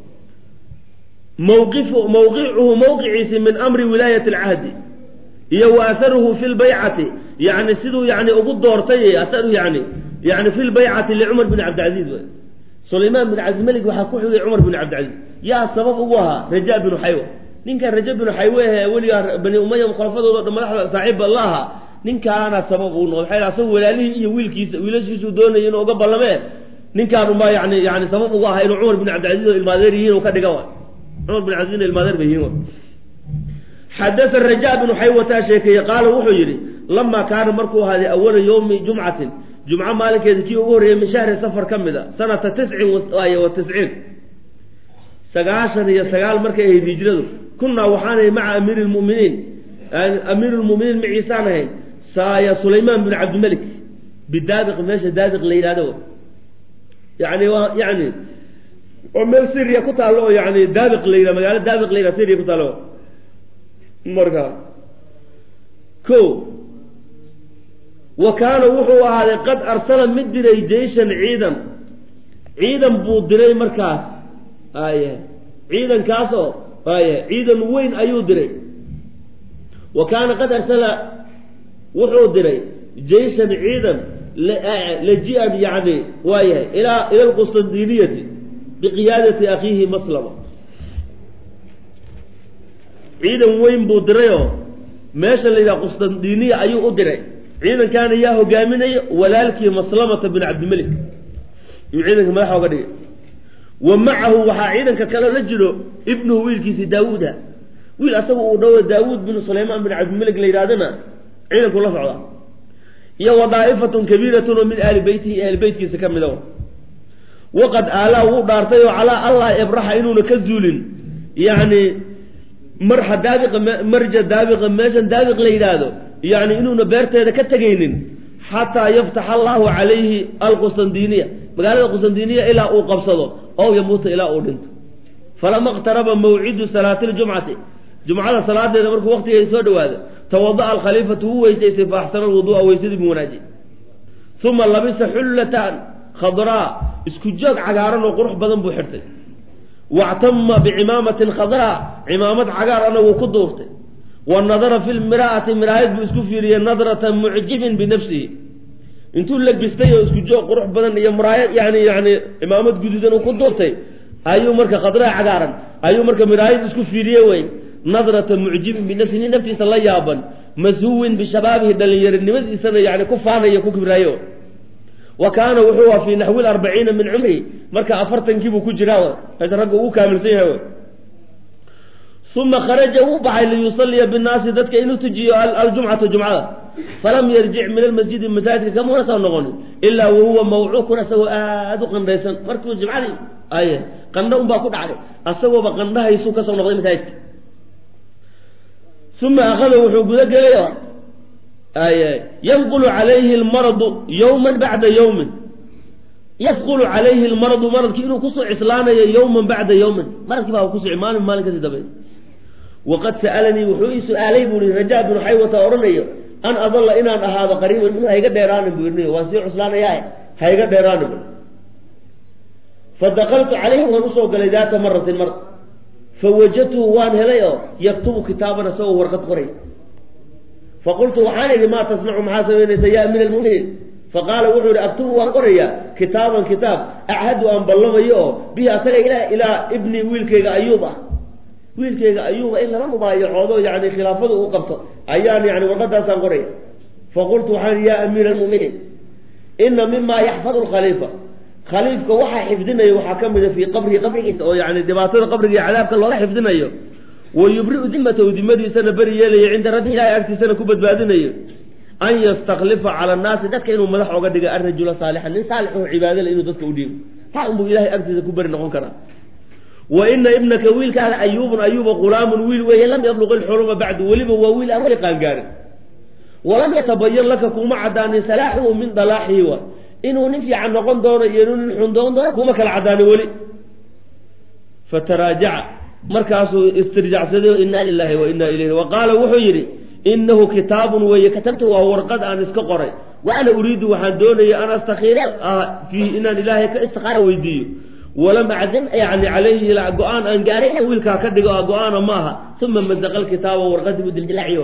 mawqifu mawqicuhu mawqiciisi min amri wilaayati alcahdi iyo wa aharuhu fi lbaycati yani siduu yani ugu doortay aharuhu yani yani fi lbaycati licumar bin cabdilcaziiz w sulaymaan bin cabdimelig waxaa ku xigay cumar bin cabdilcaziiz yaa sabab ugu ahaa raja binu xaywa ninkan raja binu xaywe ee weligaa bani umaya khulafadooda dhan madaxda saaxiibba la ahaa ninkaana sabab uu noqday maxay asaga walaalihii iyo wiilkiisa wiilashiisuu doonayay inuu uga ballamee ninkaan unbaa yani yani sabab ugu ahaa inuu cumar bin cabdilcaziiz oo ilmaadeer yihiin uu ka dhiga wa cumar bin cabdilcaziz ilmaadeer bay yihiin xadada raja binu xaywataa sheekeeye qaala wuxuu yidhi lamaa kaana markuu ahaaday awala yowmi jumcatin jumco maalinkeeda kii ugu horreeyey min shahri safar ka mid a sanata tiscin wa tisciin sagaashan iyo sagaal markay ahayd hijradu kunnaa waxaanay maca amiiri lmuminiin amiiru lmuminiin maciisaan ahayn saaya sulaymaan bin cabdimelik bidaabiq meesha daabiq la yidhahdo yani waa yani oo meel syria ku taallo oo yani daabiq la yidhah magaalo daabiq la yidhah syria ku taallo marka ko wa kaana wuxuu ahaaday qad arsala mid diray jeyshan ciidan ciidan buu diray markaas aye ciidankaas oo aye ciidan weyn ayuu diray wa kaana qad arsala wuxuu diray jeyshan ciidan laji-an yani waayahay ilaa ila lqustandiniyati biqiyaadati akhiihi maslama ciidan weyn buu dirayoo meesha la yidhaha qustandiniya ayuu u diray ciidankaana yaa hogaaminaya walaalkii maslamata bin cabdimelik yuu ciidanka madaxa oga dhigay wa macahu waxaa ciidanka kale la jiro ibnuhu wiilkiisi daawuuda wiil asaga uu dhawo daawuud bin sulaymaan bin cabdimelik la yidhahdana ciidanku la socda iyo wa daa'ifatun kabiiratun oo min ahli beytihi ahli beytkiisa ka mida waqad aalaa wuu dhaartay oo calaa allah ibraxa inuuna ka zuulin yani marxa daabiqa marja daabiqa meeshan daabiq la yidhaahdo yani inuuna beerteeda ka tegaynin xataa yaftaxa allahu calayhi alqustandiniya magaalada qustandiniya ilaa uu qabsado ow yamuuta ilaa uu dhinto falama iqtaraba mawcidu salaati ljumcati jumcada salaadeeda markuu waqtigeeda soo dhawaado tawada'a alkhaliifatu wuu weysaystay fa axsana alwuduu'a weysadii buu wanaajiyey uma labisa xullatan khadraa isku joog cagaaran oo qurux badan buu xirtay wactama bicimaamatin khadraa cimaamad cagaar ana wuu ku duurtay wa nadara fi lmiraa'ati miraayad buu isku fiiriyey nadrata mucjibin binafsihi intuu labistay oo isku joog qurux badan iyo miraayad yani yani cimaamad guduudan uu ku duurtay ayuu marka khadraa cagaaran ayuu marka miraayad isku fiiriye wey nadrata mucjibin binafsihi nin naftiisa la yaaban mashuwin bishabaabihi dhalinyarinimadiisana yani ku faanayo ku kibraayo wa kaana wuxuu a fii naxwi arbaciina min cumri marka afartankiibuu ku jiraa meesha ragga ugu kaamilsan yahay uma kharaja wuu baxay liyusaliya binnaasi dadka inuu tujiyo aljumcata jumcada falam yarjic min almasjidi masaajidka kamuna soo noqonin ilaa wahuwa mawcuukun asagoo aada u qandhaysan markuu jumcadii ay qandho unbaa ku dhacday asagooba qandhahaysuu kasoo noqday masaajidka uma akhada wuxuu guda gelay yanqulu calayhi lmaradu yowman bacda yowmin yafqulu calayhi lmaradu maradkii inuu kusoo cislaanayo yowman bacda yowmin maradkii baa kusoo maalin maalin kasii dambe waqad sa'alanii wuxuu ii su-aalay buu i rajaa binu xaywata odhanayo an adalla inaan ahaado qariiban minhu hayga dheeraanin buu irniyo waan sii cuslaanayaa hayga dheeraanin bu fadakaltu calayhi waan usoo galay daata maratin mar fawajadtuhu waan helay oo yaktubu kitaaban isagoo warqad qoray faqultu waxaan idhi maa tasnacu maxaa samaynaysa ya amiir almuminiin faqaala wuxuu ihi aktubu waan qorayaa kitaaban kitaab achadu aan ballamayo oo bihi asaga ilaa ilaa ibni wiilkayga ayuub ah wiilkayga ayuuba in lala mubaayacoodo yani khilaafadu uu qabto ayaan yani warqadaasaan qoraya faqultu waxaan ihi ya amiir almuminiin ina mima yaxfadu lkhaliifa khaliifka waxaa xifdinayo waxaa ka mida fii qabrihi qabrigiisa oo yani dhibaatada qabriga iyo cadaabka looga xifdinayo wayubriu dimatahu dimadiisana beri yeelayo cinda rabbi ilaahay agtiisana ku badbaadinayo an yastaklifa cala annaasi dadka inuu madax oga dhiga arajula saalixan nin saalix oo cibaadale inuu dadka u dhiibo taa unbuu ilahay agtiisa ku beri noqon karaa wa ina ibnaka wiilkaada ayuubun ayuuba qulaamun wiil weeye lam yabluq ilxuluma bacdu weliba waa wiil aan weli qaangaarin walam yatabayan laka kuma cadaanin salaaxuhu min dalaaxihi wa inuu nin fiican noqon doono iyo inuu nin xun noqon doono kuma kala cadaanin weli fataraajaca markaasuu istirjacsaday inaa lilaahi wa inaa ilayhi wa qaala wuxuu yidhi inahu kitaabun weeye katabta waa warqad aan iska qoray wa ana uriidu waxaan doonaya an astakhiira fiihi inaan ilaahay ka istikaara weydiiyo walam acdam yani calayhi go-aan aan gaaray inaan wiilkaa ka dhigo go-aana ma aha uma mazaqa lkitaaba warqadii buu dildilaaciyo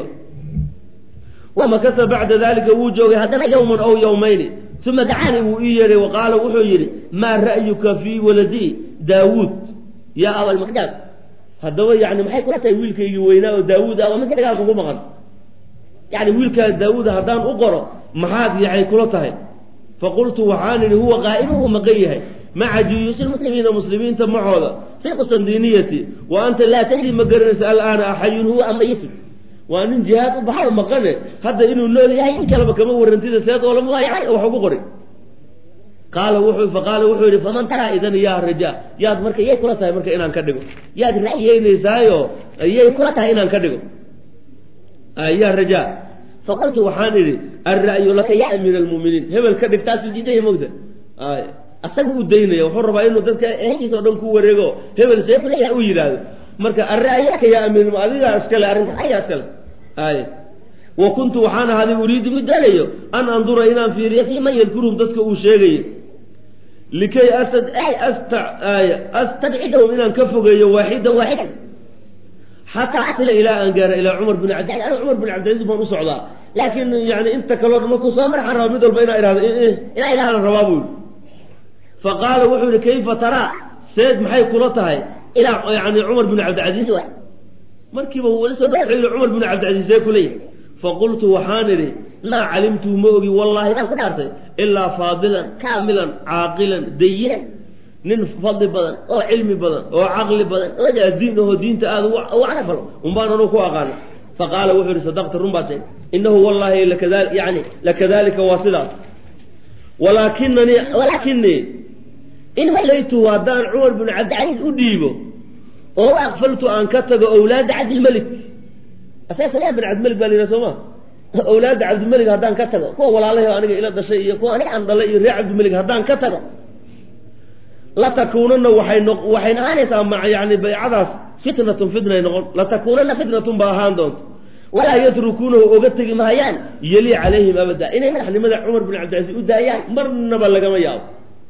wamakasa bacda dalika wuu joogay haddana yowman ow yowmayni uma dacaani wuu ii yeehay wa qaala wuxuu yidhi maa ra'yuka fii waladii daawuud yaa abalmaqdaam haddaba yani maxay kula tahay wiilkaygii weynaa oo daawuud ah waa midka dhagaal kugu maqan yani wiilkaa daawuud haddaan u qoro maxaad yaxay kula tahay faqultu waxaan idhi huwa qaa'imu uu maqan yahay maca juyuusi lmuslimiina muslimiinta macooda fi qustandiniyati wa anta laa tadri ma garanaysa alaana axayun huwa amayitun waa nin jihaad u baxay maqane hadda inuu nool yahay in kaleba kama warantida seed oo lama wax ugu qori qaala wuxuu faqaala wuxuu yidhi faman taraa idan yaa raja yaad marka yay kula tahay marka inaan ka dhigo yaad ra'yeynaysaayo yay kula tahay inaan ka dhigo yaa raja faqultu waxaan idhi alra'yu laka ya amiir almu'miniin hebel ka dhig taasuu diidaya mogta asaga u daynaya wuxuu rabaa inuu dadka ehelkiisa oo dhan ku wareego hebel see kuleeyaha u yidhaahdo marka alra'yu laka ya amiir adigaa iskale arrinta ayaa iskale ay wa kuntu waxaan ahaaday uriidu mid doonayo an andura inaan fiiriyo fii man yadkuruhum dadka uu sheegayo likay astadcidahum inaan ka fogeeyo waaxidan waaxidan xataa asila ilaa aan gaara ilaa cumar bin cabdilaiz ana cumar bin cabdilaiz baan u socdaa laakiin yani inta kaloo dhan markuu soo marxaan raba mid walba inaa ihahdo inaa idhahdan rabaa buu yidhi faqaala wuxuu yihi kayfa taraa seed maxay kula tahay ilaa yani cumar bin cabdilcaziiz wa markiiba wala soo wuxuu yihi cumar bin cabdilcaziiz see kuleeyahay faqultu waxaan idhi maa calimtu ma ogi wallaahi baan ku dhaartay ilaa faadilan kaamilan caaqilan dayinan nin fadli badan oo cilmi badan oo caqli badan oo diin ahoo diinta aada u carafalo unbaan anuu ku aqaana faqaala wuxuu yihi sadaqta run baa sheeg inahu wallaahi lakada yani lakadalika waa sidaas walaakinanii walaakinii in walaytuhu haddaan cumar bin cabdicaliis u dhiibo oo aqfaltu aan ka tago owlaada cabdilmelik asaga salaa bin cabdimelig baa la yidhaha soo ma owlaadda cabdimelig haddaan ka tago kuwa walaalahi aniga ila dhashay iyo kuwa aniga aan dhalay iyo reer cabdimelig haddaan ka tago latakuunana waxay no waxay ahaanaysaa ma yani baycadaas fitnatun fitnay noqon latakuunana fitnatun ba ahaan doonto walaa yatrukuunahu oga tegi mahayaan yeli calayhim abada inay madaxnimada cumar bin cabdilcasiis u daayaan marnaba lagama yaabo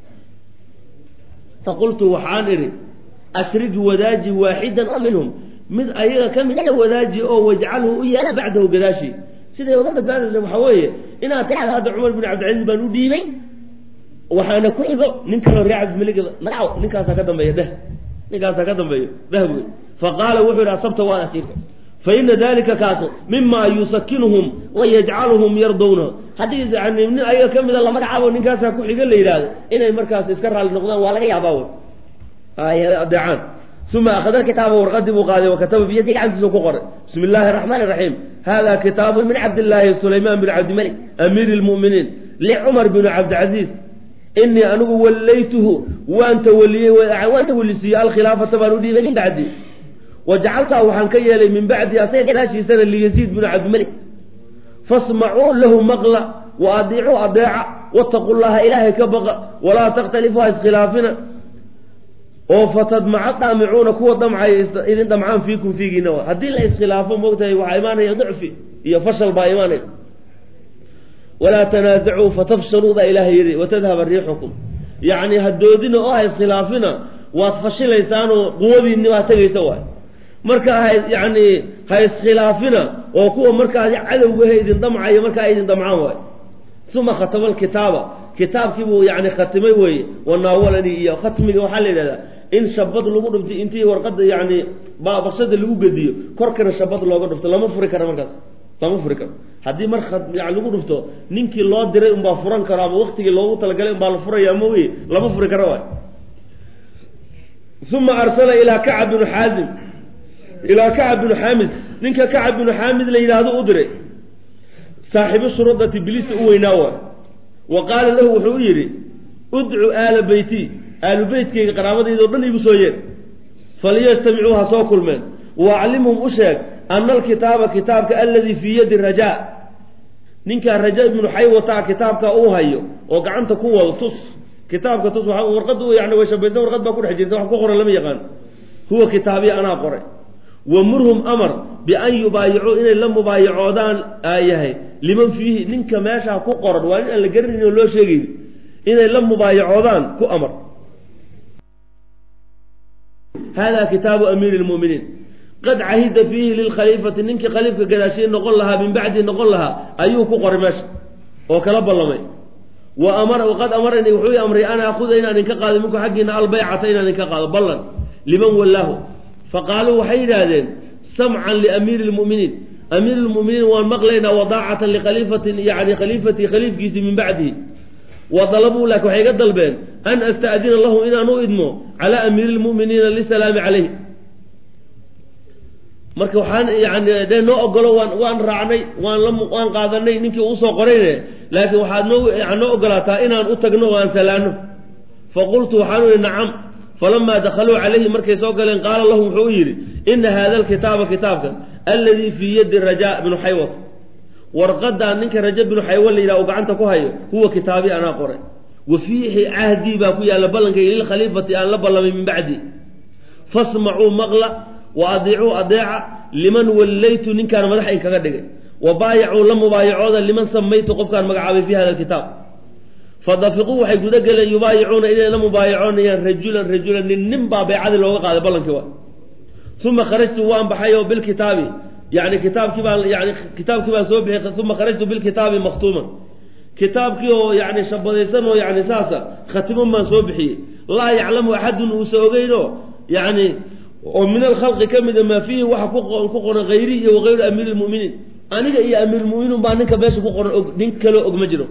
faqultu waxaan idhi ashrig wadaaji waaxidan oo minhum mid ayaga ka mid a wadaaji oo wajcalhu u yeela bacdahu gadaashi siday uga badbaadaysa waxaa weeye inaad tirahda hadda cumar bin cabdilcasiis baan u dhiibay waxaana ku xigo nin kaloo reer cabdimelig magaco ninkaasaa ka dambeeya dheh ninkaasaa ka dambeeyo dheh buy faqaala wuxuu yidhi asabta waad asiirta faina dalika kaaso mima yusakinuhum wayajcaluhum yardowna haddii yani nin ayaga ka mida la magacaabo ninkaasaa ku xiga la yidhaahdo inay markaas iska raalli noqdaan waa laga yaabaa wy adeecaan uma akhada kitaaba warqadii buu qaaday wakataba biyadi gacantiisa ku qoray bismi illaahi araxmaan iraxiim hada kitaabu min cabdillaahi sulaymaan bin cabdimalik amiiri lmu'miniin licumar bin cabdicasiis inii anigu wallaytuhu waan tawaliyey waan tawalisiiyey alkhilaafata baan u dhiibay min bacdi wajacaltaa waxaan ka yeelay min bacdi asaga gadaashiisana liyaziid bin cabdimalik fasmacuu lahu maqla wa adiicuu adeeca wattaqu llaha ilaahay ka baqa walaa takhtalifu ha iskhilaafina oo fatadmaca daamicuuna kuwa damcaya idin damcaan fiikum fiigiina haddii la iskhilaafo moogtahay waxaa imaanaya dicfi iyo fashal baa imaanaya walaa tanaasacuu fatafshaluu baa ilaahay yidhi watadhaba riixukum yacni hadoodina oo ha iskhilaafina waad fashilaysaanoo quwadiinni baa tegaysa waay marka ha yani ha iskhilaafina oo kuwa markaas cadowgahe idin damcaya markaa idin damcaan waay uma khatama alkitaaba kitaabkiibuu yani khatimay weeye wanaawalani iyo khatmiga waxaa la yidhahdaa in shabad lagu dhuftay intii warqada yani baabaqshada lagu gediyo korkana shabad looga dhufto lama furi karo markaas lama furi karo haddii mar yani lagu dhufto ninkii loo diray unbaa furan karo ama waktigii loogu talagalay unbaa la furaya ma wey lama furi karo waay uma arsala ilaa kacab binu xaazim ilaa kacab binu xaamid ninka kacab binu xaamid la yidhaahdo u diray saaxiibu shurudati bilisa u weynaa waay wa qaala lahu wuxuu u yidhi udcu aala beyti aalu beytkayga qaraabadayda o dhan igu soo yeer faliyastamicuu ha soo kulmeen wa aclimhum u sheeg ana alkitaaba kitaabka aladii fii yadi rajaa ninkaa raja ibnu xaywata kitaabka uu hayo oo gacanta ku wado tus kitaabka tus waa warqaddu yani way shabaysan warqad baa ku dhex jirta wax ku qoran lama yaqaan huwa kitaabiya anaa qoray wa murhum amar bian yubaayicuu inay la mubaayacoodaan yahay liman fiihi ninka meeshaa ku qoran waa nin aan la garanayn oo loo sheegayn inay la mubaayacoodaan ku amar hada kitaabu amiiri lmuminiin qad cahida fiihi lilkhaliifati ninkii khaliifka gadaashiye noqon lahaa min bacdi noqon lahaa ayuu ku qoray meesha oo kala ballamay wa amara qad amaranii wuxuu amray an aakuda inaan idinka qaado minku xaggiina albaycata inaan idinka qaado ballan liman wallaahu faqaaluu waxay yidhaahdeen samcan liamiiri lmuminiin amiir lmuminiin waan maqlaynaa wadaacatan likhaliifatin yani khaliifatii khaliifkiisii min bacdihi wa dalabuu laakin waxay iga dalbeen an asta'dina lahu inaan u idmo calaa amiiri lmuminiina lisalaami calayh marka waxaan yani dee noo ogolo waan waan raacnay waan la waan qaadanay ninkii uusoo qorayne laakiin waxaad noo noo ogolaataa inaan u tagno oo aan salaano faqultu waxaan ihi nacam falamaa dakhaluu calayhi markay soo galeen qaala lahum wuxuu u yidhi ina hada alkitaaba kitaabkan alladii fii yadi rajaa bnu xaywat warqadaa ninka raja binu xaywa la yidhaha uu gacanta ku hayo huwa kitaabi anaa qoray wa fiihi cahdii baa ku yaalla ballankayga lilkhaliifati aan la ballamay min bacdi fasmacuu maqla wa adiicuu adeeca liman wallaytu ninkaan madaxa inkaga dhigay wa baayacuu la mubaayacooda liman samaytu qofkaan magacaabay fi hada alkitaab fadafiquu waxay guda geleen yubaayicuuna inay la mubaayacoonayaan rajulan rajulan nin nin baa baycadii looga qaaday ballankii waa uma kharajtu waan baxay oo bilkitaabi yani kitaabkii baan yani kitaabkii baan soo bixiyay uma kharajtu bilkitaabi maktuuman kitaabkii oo yani shabadaysan oo yani saasa khatiman baan soo bixiyey laa yaclamu axadun uusa ogeyno yani oo min alkhalqi ka mida maa fiihi waxa ku qoran hayri iyo wagayru amiiri lmuminiin aniga iyo amiirlmuminiin baa ninka meesha ku qoran og nin kaloo og ma jiro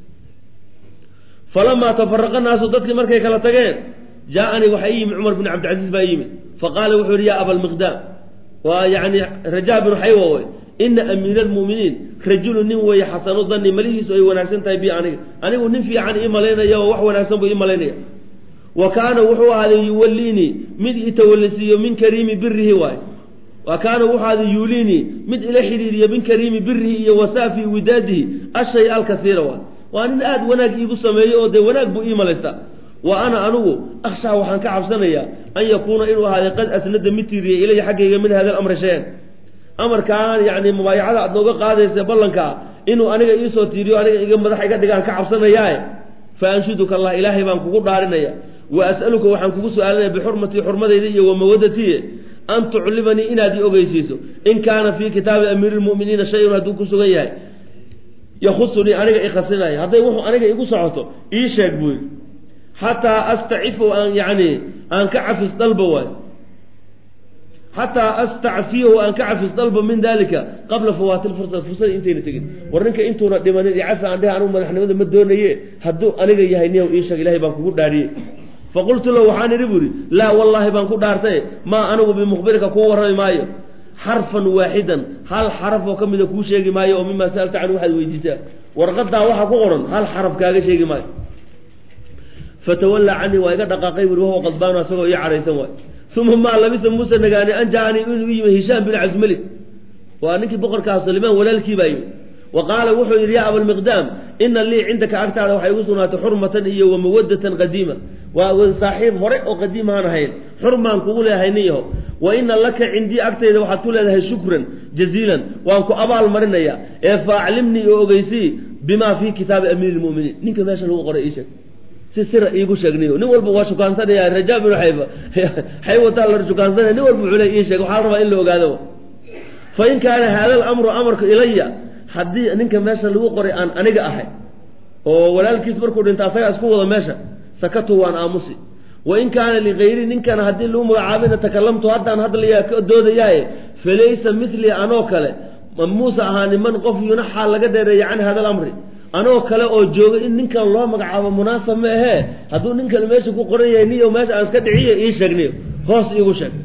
falamaa tafaraqa naasu dadkii markay kala tageen jaa-anii waxaa ii yimid cumar bin cabdilcasiis baa yimid faqaala wuxuu yihi yaa abalmiqdaam waa yani rajaa binu xaywa wey ina amiira almu'miniin rajulu nin weeye xasanu danni malihiisu ay wanaagsan tahay bi aniga anigu nin fiican ii malaynaya oo wax wanaagsan buu ii malaynaya wa kaana wuxuu ahaaday yuwalliinii mid itawallisiiyo min kariimi birihi waay wa kaana wuxuu ahaaday yuuliinii mid ila xidhiiriyo min kariimi birihi iyo wasaafi widaadihi ashay alkasiira waay waa nin aada wanaag iigu sameeyo oo dee wanaag buu ii malaystaa wa ana anigu akhshaa waxaan ka cabsanayaa an yakuuna inuu ahaaday qad asnada mid tiiriyay ilaya xaggayga min hada alamri shay-an amarkaan yani mubaayacada aad nooga qaadaysa ballankaa inuu aniga iisoo tiiriyo aniga iga madax iga dhigaan ka cabsanayaae fa anshuduka allah ilaahay baan kugu dhaarinaya wa as'aluka waxaan kugu su-aalinaya bixurmatii xurmadayda iyo wa mawadatiye an tuclimanii inaad i ogeysiiso in kaana fii kitaabi amiiri lmu'miniina shay-un hadduu ku sugan yahay yahusunii aniga ikhasinaya hadday wuxuu aniga igu socoto ii sheeg buu yidhi xataa astacifu aan yani aan ka cafis dalba waay xataa astacfiyahu aan ka cafis dalba min dalika qabla fawaati lfursa fursada intayna tegin war ninka intuuna dhimanin iyo cafi aan dheh anugu madaxnimada ma doonaye hadduu aniga yahay niyow ii sheeg ilahay baan kugu dhaariyey faqultu lahu waxaan idhi bu ihi laa wallaahi baan ku dhaartay maa anigu bimukhbirika kuu warrami maayo xarfan waaxidan hal xaraf oo ka mida kuu sheegi maayo oo mimaa sa'alta canhu waxaad weydiisaa warqadaa waxaa ku qoran hal xaraf kaaga sheegi maayo fatawallaa canii waa iga dhaqaaqay buri wahuwa qadbaanu asagoo ii cadhaysan waay uma maa labisa muuse nagaani an jacanii inuu yimi hishaam bin casmali waa ninkii boqorkaa salimaan walaalkii baa yimi wa qaala wuxuu yidhi yaa abalmiqdaam ina lii cindaka agtaada waxay igu sugnaatay xurmatan iyo wa mawadatan qadiima waa saaxiib hore oo qadiimaan ahayn xurmaan kugu leeyahay nin yaho wa ina laka cindii agtayda waxaad ku leedahay shukran jaziilan waan ku abaal marinaya ee faaclimnii oo ogeysii bimaa fii kitaabi amiiri lmuminiin ninka meesha lagu qoray ii sheeg si sira iigu sheegniyo nin walba waa shukaansanaya rajaa binu xayfa xaywataa la shukaansanaya nin walba wuxuu le ii sheeg waxaa la rabaa in la ogaado fa in kaana haada alamru amarku ilaya haddii ninka meesha lagu qoray aan aniga ahay oo walaalkiis markuu dhinta asagaa isku wado meesha sakatu waan aamusi wa in kaana ligayri ninkana haddii lagu magacaabina takalamtu haddaan hadlayaa ka doodayaaye falaysa milii anoo kale muuse ahaa niman qof yunaxaa laga dheereeya can hada alamri anoo kale oo jooga in ninkan loo magacaabo munaasab ma ahee hadduu ninkan meesha ku qoran yahay niyo meesha aan iska dhiciyo ii sheegniyo hoos iigu sheeg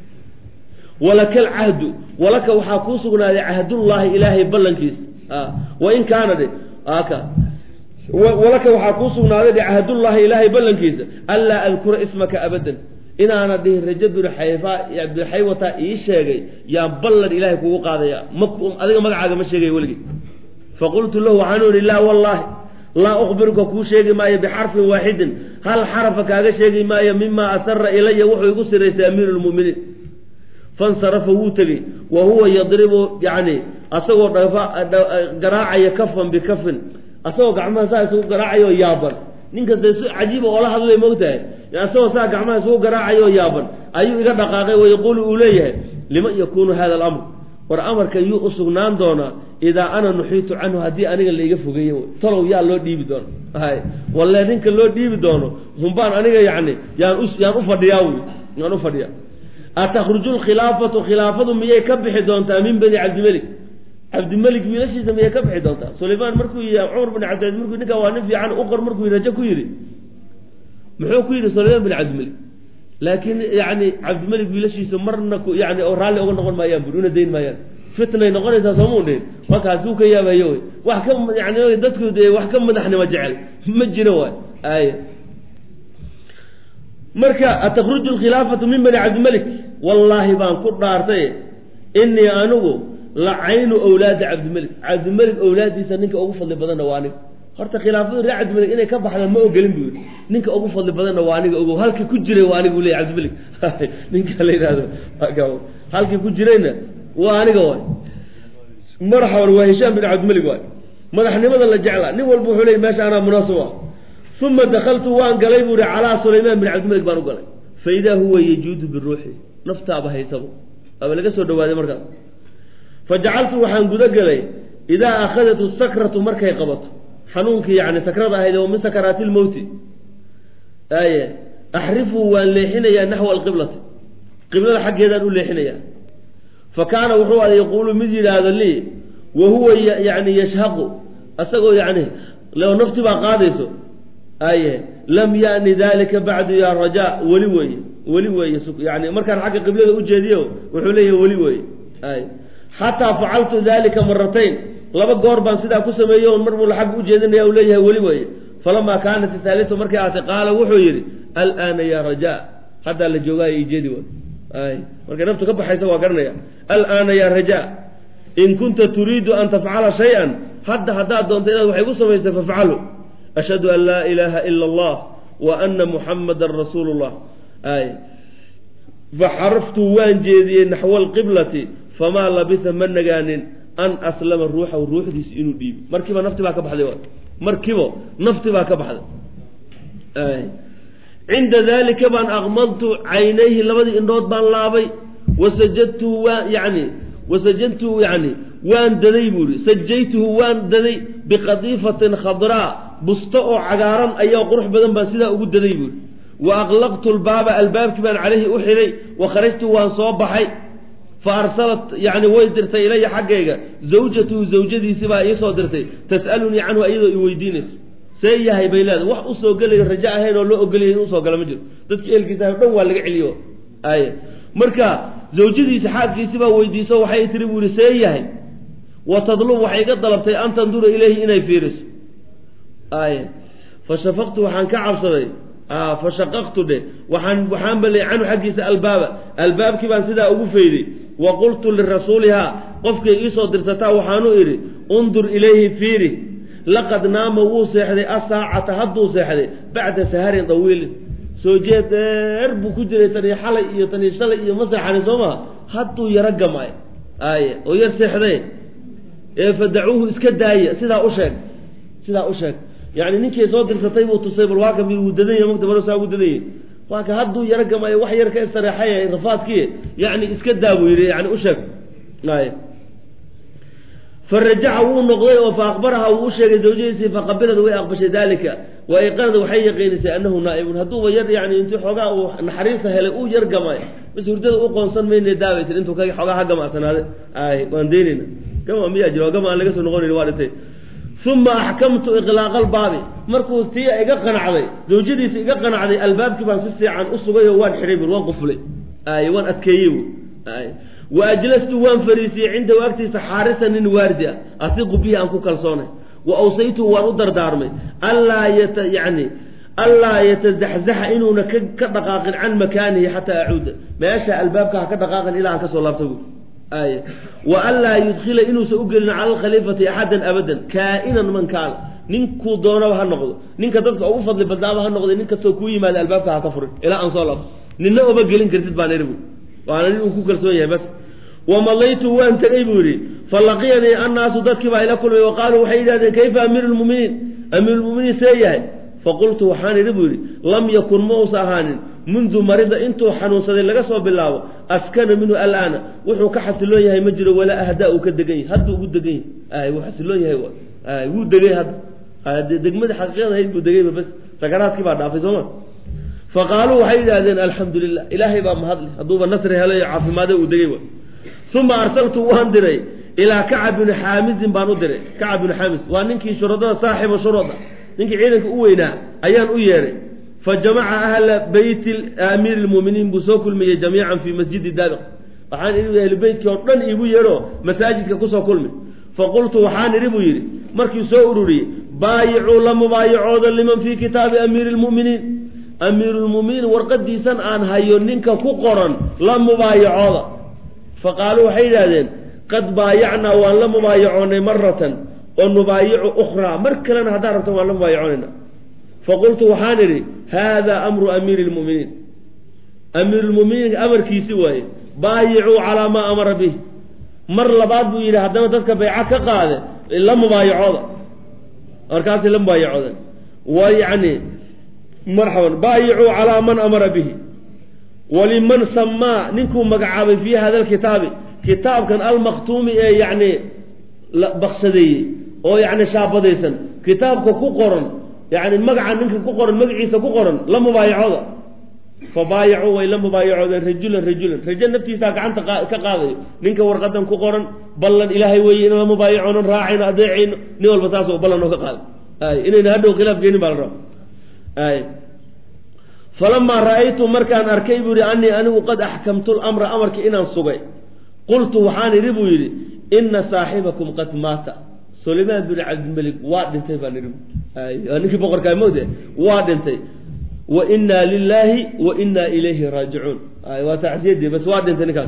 walaka alcahdu walaka waxaa kuu sugnaaday cahdullaahi ilaahay ballankiis wa in kaana dhe aka walaka waxaa kuu sugnaaday dhe cahdullaahi ilaahay ballankiisa anlaa adkura ismaka abadan inaana dhihin raja binu xayfa binu xaywata ii sheegay yaan ballan ilaahay kugu qaadaya ma adiga magacaaga ma sheegaya weligii faqultu lahu waxaanu idhi laa wallaahi laa ukhbiruka kuu sheegi maayo bixarfin waaxidin hal xarafa kaaga sheegi maayo mima asara ilaya wuxuu igu siraystay amiiru lmu'miniin fansarafa wuu tegey wa huwa yadribu yani asagoo garaacaya kafan bikafin asagoo gacmaha saa isugu garaacayo yaaban ninkasta si cajiiba oola hadlay moogtahay asagoo saa gacmaha isugu garaacayo yaaban ayuu iga dhaqaaqay wayaquulu uu leeyahay liman yakuunu hada alamr war amarka yuu u sugnaan doonaa idaa ana nuxiitu canhu haddii aniga laiga fogeeye talow yaa loo dhiibi doono hay walle ninka loo dhiibi doono humbaan aniga yani yaan u yaan u fadhiyaa wy yaan u fadhiyaa atakhruju lkhilaafatu khilaafadu miyay ka bixi doontaa min bani cabdimelik cabdimelik wiilashiisa miyay ka bixi doontaa sulaymaan markuu yii cumar bin cabdilaiz markuu ninkaa waa nin fiican uqor markuu rajo ku yidhi muxuu ku yidhi sulaymaan bin cabdimelik laakiin yani cabdimelik wiilashiisa marna yani oo raalli oga noqon maayaan buri una dayn maayaan fitnay noqonaysaa soomau dhihin markaasuu ka yaabayo wy wax ka yani dadku de wax ka madaxnimo jecel ma jiro waay ay marka atakruju lkhilaafatu min bani cabdimelik wallaahi baan ku dhaartay inii anigu la caynu awlaadi cabdimelik cabdimelik awlaadiisa ninka ugu fadli badanna waa aniga horta khilaafadu reer cabdimelik inay ka baxda ma ogelin buu yidhi ninka ugu fadli badanna waa aniga ogow halkii ku jiray waa aniga u leey cabdimelik ninka la yidhahdo halkii ku jirayna waa aniga waay marxaban waa hishaam bin cabdimelik waay madaxnimada la jeclaa nin walba wuxuu leey meesha anaa munaasib ah uma dakaltu waan galay buu ihi calaa sulaymaan bin cabdimelik baan u galay fa idaa huwa yajuudu biruuxi naftaaba haysabo aba laga soo dhawaaday markaas fa jacaltu waxaan guda gelay idaa akhadatu sakratu markay qabato xanuunkii yani sakrada ahayd oo min sakaraati lmowti aye axrifu waan leexinayaa naxwa alqiblati qiblada xaggeedaan u leexinayaa fa kaana wuxuu a yaquulu mid yidhaahdo lii wa huwa yani yashhaqu asagoo yani leo nafti baa qaadayso aye lam yani dalika bacdu ya rajaa weli weeye weli weeye yani markaan xagga qiblada ujeediyo wuxuu leeyahay weli weeye ay xataa facaltu dalika maratayn laba goor baan sidaa ku sameeyey on mar buu xagga ujeedinaya u leeyahay weli weeye falamaa kaanat ithaalitu markay aatay qaala wuxuu yidhi alaana ya rajaa haddaa la joogaayo ijeedi wa ay markay naftu ka baxaysa waa garanaya alaana ya rajaa in kunta turiidu an tafcala shay-an hadda haddaad doonto inaad waxay ku samaysay fafcalu ashhadu an laa ilaaha ila allah wa ana muxamadan rasuulu llah ay faxaraftu waan jeediyey naxwa alqiblati famaa labisa ma nagaanin an aslama ruuxahu ruuxdiisa inuu dhiibi markiiba nafti baa ka baxday markiibo nafti baa ka baxday cinda dalika baan aqmadtu caynayhi labadii indhood baan laabay wasajadtu waan yani wasajadtu yani waan daday buu ihi sajaytuhu waan daday biqadiifatin khadraa busto oo cagaaran ayaa qurux badan baan sidaa ugu daday buuhi wa aqlaqtu lbaaba albaabkii baan calayhi u xidhay wa kharajtu waan soo baxay fa arsalat yani way dirtay ilaya xaggayga zawjatuhu zawjadiisi baa iisoo dirtay tas'alunii canhu iyadoo i weydiinayso see yahay bay leedahay wax usoo gelayo rajo ahayn oo loo ogolaya in usoo gala ma jiro dadki eelkiisa o dhan waa laga celiyo ay marka zawjadiisi xaaskiisi baa weydiiso waxay tiri buu yihi see yahay wa tadlub waxay iga dalabtay an tandura ilayhi inay fiiriso ay fa shafaqtu waxaan ka cabsaday fa shaqaqtu dhe waxaan waxaan balay canhu xaggiisa albaaba albaabkii baan sidaa ugu fayday wa qultu lirasuulihaa qofkay iisoo dirsataa waxaanu idhi undur ilayhi fiiri laqad naama wuu seexday asaacata hadduu seexday bacda saharin dawiilin soo jeed dheer buu ku jiray tanii xalay iyo tanii shalay iyo ma seexanin soo maha hadduu yaro gamay ay oo yar seexday ee fadacuuhu iska daaya sidaa u sheeg sidaa u sheeg yani ninkii soo dirsatay buu tusay bal waa ka mid wuu dadanya mata barosaa ugu dadanyay waa ka hadduu yaro gamay wax yar ka istareexay rafaadkii yani iska daa buu yidhi yani u sheeg ay farajaca wuu noqday oo fa akbaraha wuu u sheegay zawjadiisii faqabilad way aqbashay dalika wa ayqanad waxay yaqiinisay anahu naa'ibun hadduuba yar yani intii xoogaa uu naxariista helay uu yar gamay bis hurdada u qoonsan mayna daabay tir intuu xoogaa ha gamacsanaaday ay waan daynayna gama miyaa jiro gama aan laga soo noqonayn waa dhintay uma axkamtu iqlaaqa albaabi markuu tii iga qanacday zawjadiisa iga qanacday albaabkii baan si fiican u sugay oo waan xidhay bur waan qufulay ay waan adkeeyey bu ay wa ajlastu waan fariisiyey cindahu agtiisa xaarisa nin waardi ah asiqu bihi aan ku kalsoonay wa awsaytuhu waan u dardaarmay anlaa yata yani anlaa yatazaxzaxa inuuna ka ka dhaqaaqin can makaanihi xataa acuuda meesha albaabka ha ka dhaqaaqin ilaa aan kasoo laabta bu ay wa an laa yudkhila inuusan u gelin cala alkhaliifati axadan abadan kaa-inan man kaana ninkuu doonaba ha noqdo ninka dadka ugu fadli badnaaba ha noqday nin kastoo kuu yimaada albaabka ha ka furin ilaa aan soo laabto ninna oma gelin kartid baan idhi bu waana nin uu ku kalsoon yahay bas wamalaytu waan tegey buu yidhi falaqiyanii annaasu dadkii baa ila kulmay wa qaaluu waxay yidhahdeen kayfa amiiru lmuminiin amiirulmuminiin see yahay faqultu waxaan idhi buu yidhi lam yakun ma uusa ahaanin mundu marida intuu xanuunsaday laga soo bilaabo askana minhu alaana wuxuu ka xasiloon yahay ma jiro walaa ahdaa uu ka degan yahay hadduu ugu degan yahay wuu xasiloon yahay wuu degay hadda degmadii xaqiiqada ahayd buu degayba bas sakaraadkii baa dhaafay sooma faqaaluu waxay yidhahdeen alxamdu lilah ilaahay baa mahadle hadduuba nasri helo iyo caafimaade uu degay uma arsaltu waan diray ilaa kacab bini xaamisin baan u diray kacab bini xaamis waa ninkii shuradada saaxiba shurada ninkii ciidanka u weynaa ayaan u yeedhay fa jamaca ahla beyti amiiri lmuuminiin buu soo kulmiyey jamiican fii masjidi daabiq waxaan idhi ahlu beytkii oo dhan iigu yeedho masaajidka kusoo kulmi faqultu waxaan idhi buu yidhi markii soo ururiyey baayicuu la mubaayacooda liman fii kitaabi amiiri lmu'miniin amiirulmu'miniin warqadiisan aan hayo ninka ku qoran la mubaayacooda faqaaluu waxay yidhahdeen qad baayacnaa waan la mubaayacoonay maratan oo nubaayicu ukhraa mar kalena haddaan rabtan waan la mubaayacoonayna faqultu waxaan idhi haadaa amru amiiri lmu'miniin amiirulmu'miniinka amarkiisi waaye baayicuu calaa maa amara bih mar labaad buu yidhi haddana dadka bayca ka qaade la mubaayacooda markaasay la mubaayacooden wa yacni marxaban baayicuu calaa man amara bihi waliman samaa ninkuu magacaabay fii hada alkitaabi kitaabkan almaktuumi ee yacni baksadeeyey oo yacni shaabadaysan kitaabka ku qoran yacni magaca ninka ku qoran magaciisa ku qoran la mubaayacooda fabaayacuu way la mubaayacoodeen rajulan rajulan rajo naftiisaa gacanta ka qaadayo ninka warqadan ku qoran ballan ilaahay weeye inaan la mubaayacoonan raacayno adeecayno nin walba saasoo ballan oo ka qaaday ay inayna hadhow khilaaf geenin baa la raba ay falamaa ra'aytu markaan arkay buu yihi anii anigu qad axkamtu lamra amarka inaan sugay qultu waxaan idhi buu yidhi ina saaxibakum qad maata sulaymaan bin cabdilmelik waa dhintay baan idhi waa ninkii boqorkaa mowde waa dhintay wa inaa lilaahi wa inaa ilayhi raajicuun waa tacsiyadii bas waa dhintay ninkaas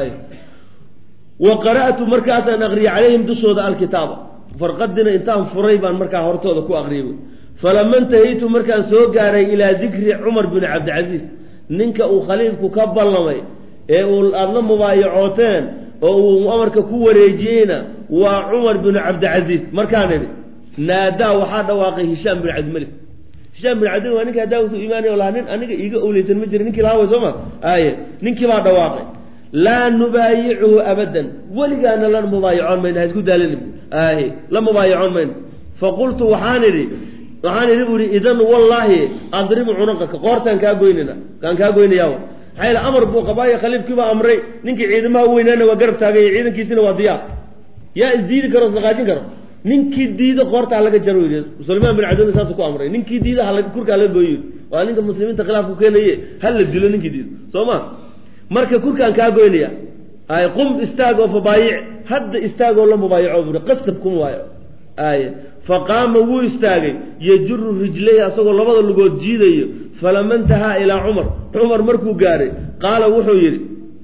wa qara'tu markaasaan aqriyay calayhim dushooda alkitaaba farqadina intaan furay baan markaa hortooda ku aqriyay falama intahaytu markaan soo gaaray ilaa dikri cumar bin cabdicasiis ninka uu khaliifku ka ballamay ee uu aada la mubaayacooteen oo uu amarka ku wareejiyeyna waa cumar bin cabdicasiis markaan idhi naadaa waxaa dhawaaqay hishaam bin cabdimalik hishaam bin cabdimalik waa ninka hadaasu imaanay lahaa nin aniga iiga owleysan ma jira ninkii lahaa way soo ma aye ninkii baa dhawaaqay laa nubaayicuhu abadan weligaana la mubaayacoon mayno ha isku daalin aye la mubaayacoon mayno faqultu waxaan idhi waxaan idhi bu ihi idan wallaahi adribu cunaqaka qoortaan kaa goynana kaan kaa goynayaa maxaa yeel amar buu qabaayo khaliifkiibaa amray ninkii ciidamaha u weynaana waa garab taagay ciidankiisina waa diyaar yaa isdiidi karo isdaqaajin karo ninkii diida qoorta halaga jaro yidhi sulaymaan bin cabdillah saasuu ku amray ninkii diida hala kurka halaga gooyo waa ninka muslimiinta khilaafku keenaye hala dilo ninkii diida soo ma marka kurkaan kaa goynaya ay qum istaag oo fabaayic hadda istaagoo la mubaayaco buri qasab kuma waayo ay faqaama wuu istaagay yajuru rijlayhi asagoo labada lugood jiidayo falama intahaa ilaa cumar cumar markuu gaaray qaala wuxuu yidhi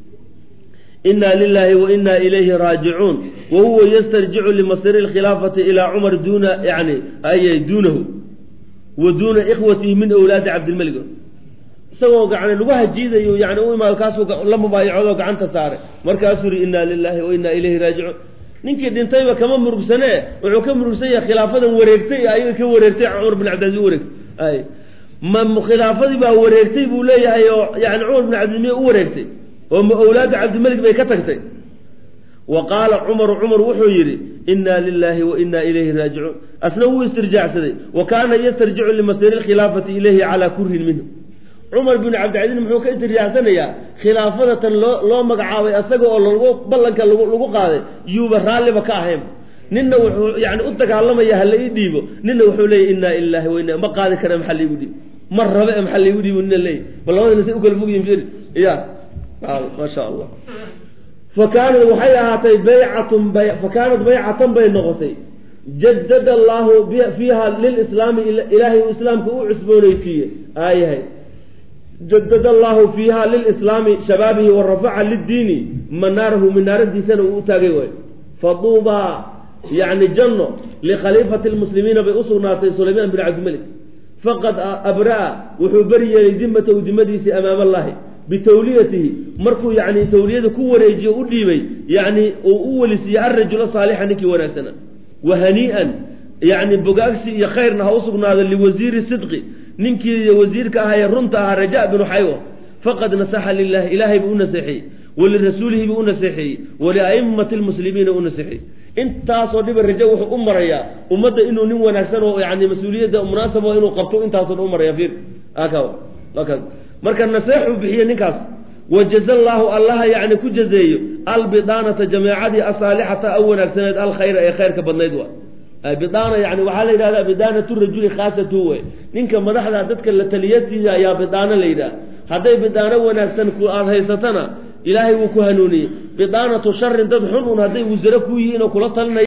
inaa lilaahi wa inaa ilayhi raajicuun wa huwa yastarjicu limasiri lkhilaafati ilaa cumar duuna yani ay duunahu wa duuna ikhwatihi min awlaadi cabdilmelig isagoo gacni lugaha jiidayo yani u imaado kaasuu la mubaayacoodo gacanta saaray markaasuu yihi inaa lilaahi wa inaa ilayhi raajicuun ninkii dhintayba kama murugsane wuxuu ka murugsan yahay khilaafadan wareegtay ayaga ka wareegtay cumar bin cabdilaiz wareegtay ay ma khilaafadii baa wareegtay buu leeyahay oo yani cumar bin cabdilmiye u wareegtay oo ma awlaadu cabdilmalik bay ka tagtay wa qaala cumaru cumar wuxuu yidhi inaa lilaahi wa inaa ilayhi raajicuun asna wuu istirjaacsaday wa kaana yastarjicu limasiri lkhilaafati ilayhi calaa kurhin minhu cumar bin cabdicasiis muxuu ka istirjaacsanayaa khilaafadatan loo loo magacaabay asaga oo lagu ballanka lagu lagu qaaday yuuba raalliba ka ahayn ninna wuxuu yani u dagaalamaya hala ii dhiibo ninna wuxuu leeyahy inaa ilaahi wa inaa ma qaadi kara maxaa laigu dhiibo ma rabe e maxaa laigu dhiibo nina leeyahy ma labadina say u kala fogyihin firi ya ma sha allah fa kaanat waxay ahaatay baycatun bay fa kaanat baycatan bay noqotay jadada allaahu fiiha lilislaami ilaahay uu islaamka u cusboonaysiiye aayahay jadad allahu fiiha lilislaami shabaabihi wa rafaca liddiini manaarahu minaaradiisana uu u taagay waay faduubaa yacni janno likhaliifati lmuslimiina bay u sugnaatay sulaymaan bin cabdimalik faqad abraa wuxuu beri yeelay dimatahu dimadiisii amaama allahi bitawliyatihi markuu yani tawliyada ku wareejiyo u dhiibay yani uu u welisiiyey alrajula saalixa ninkii wanaagsana wa hanii'an yani bogaagsi iyo khayrna ha u sugnaado liwasiiri sidqi ninkii wasiirka ahaa ee runta ahaa raja binu xaywo faqad nasaxa lilahi ilaahay buu u naseexeeyey walirasuulihi buu u naseexeeyey waliaimati lmuslimiina u naseexeeyey intaasoo dhiba rajo wuxuu u marayaa ummadda inuu nin wanaagsan oo yani mas-uuliyadda munaasabo inuu qabto intaasoo dhan u maraya fiir marka naseexuu bixiye ninkaas wajaza allaahu allaha yani ku jazeeyo albidaanata jameecadii asaalixata a wanaagsaneed alkhayra ee khayrka badnayd wa bidaana yani waxaa la yidhahdaa bidaanatu rajuli khaasatu wey ninka madaxda dadka la taliyatiisa ayaa bidaano la yidhaha hadday bidaano wanaagsan ku aada haysatana ilaahay wuu ku hanuuniyey bidaanatu sharin dad xun un hadday wasare ku yihiin oo kula talinaya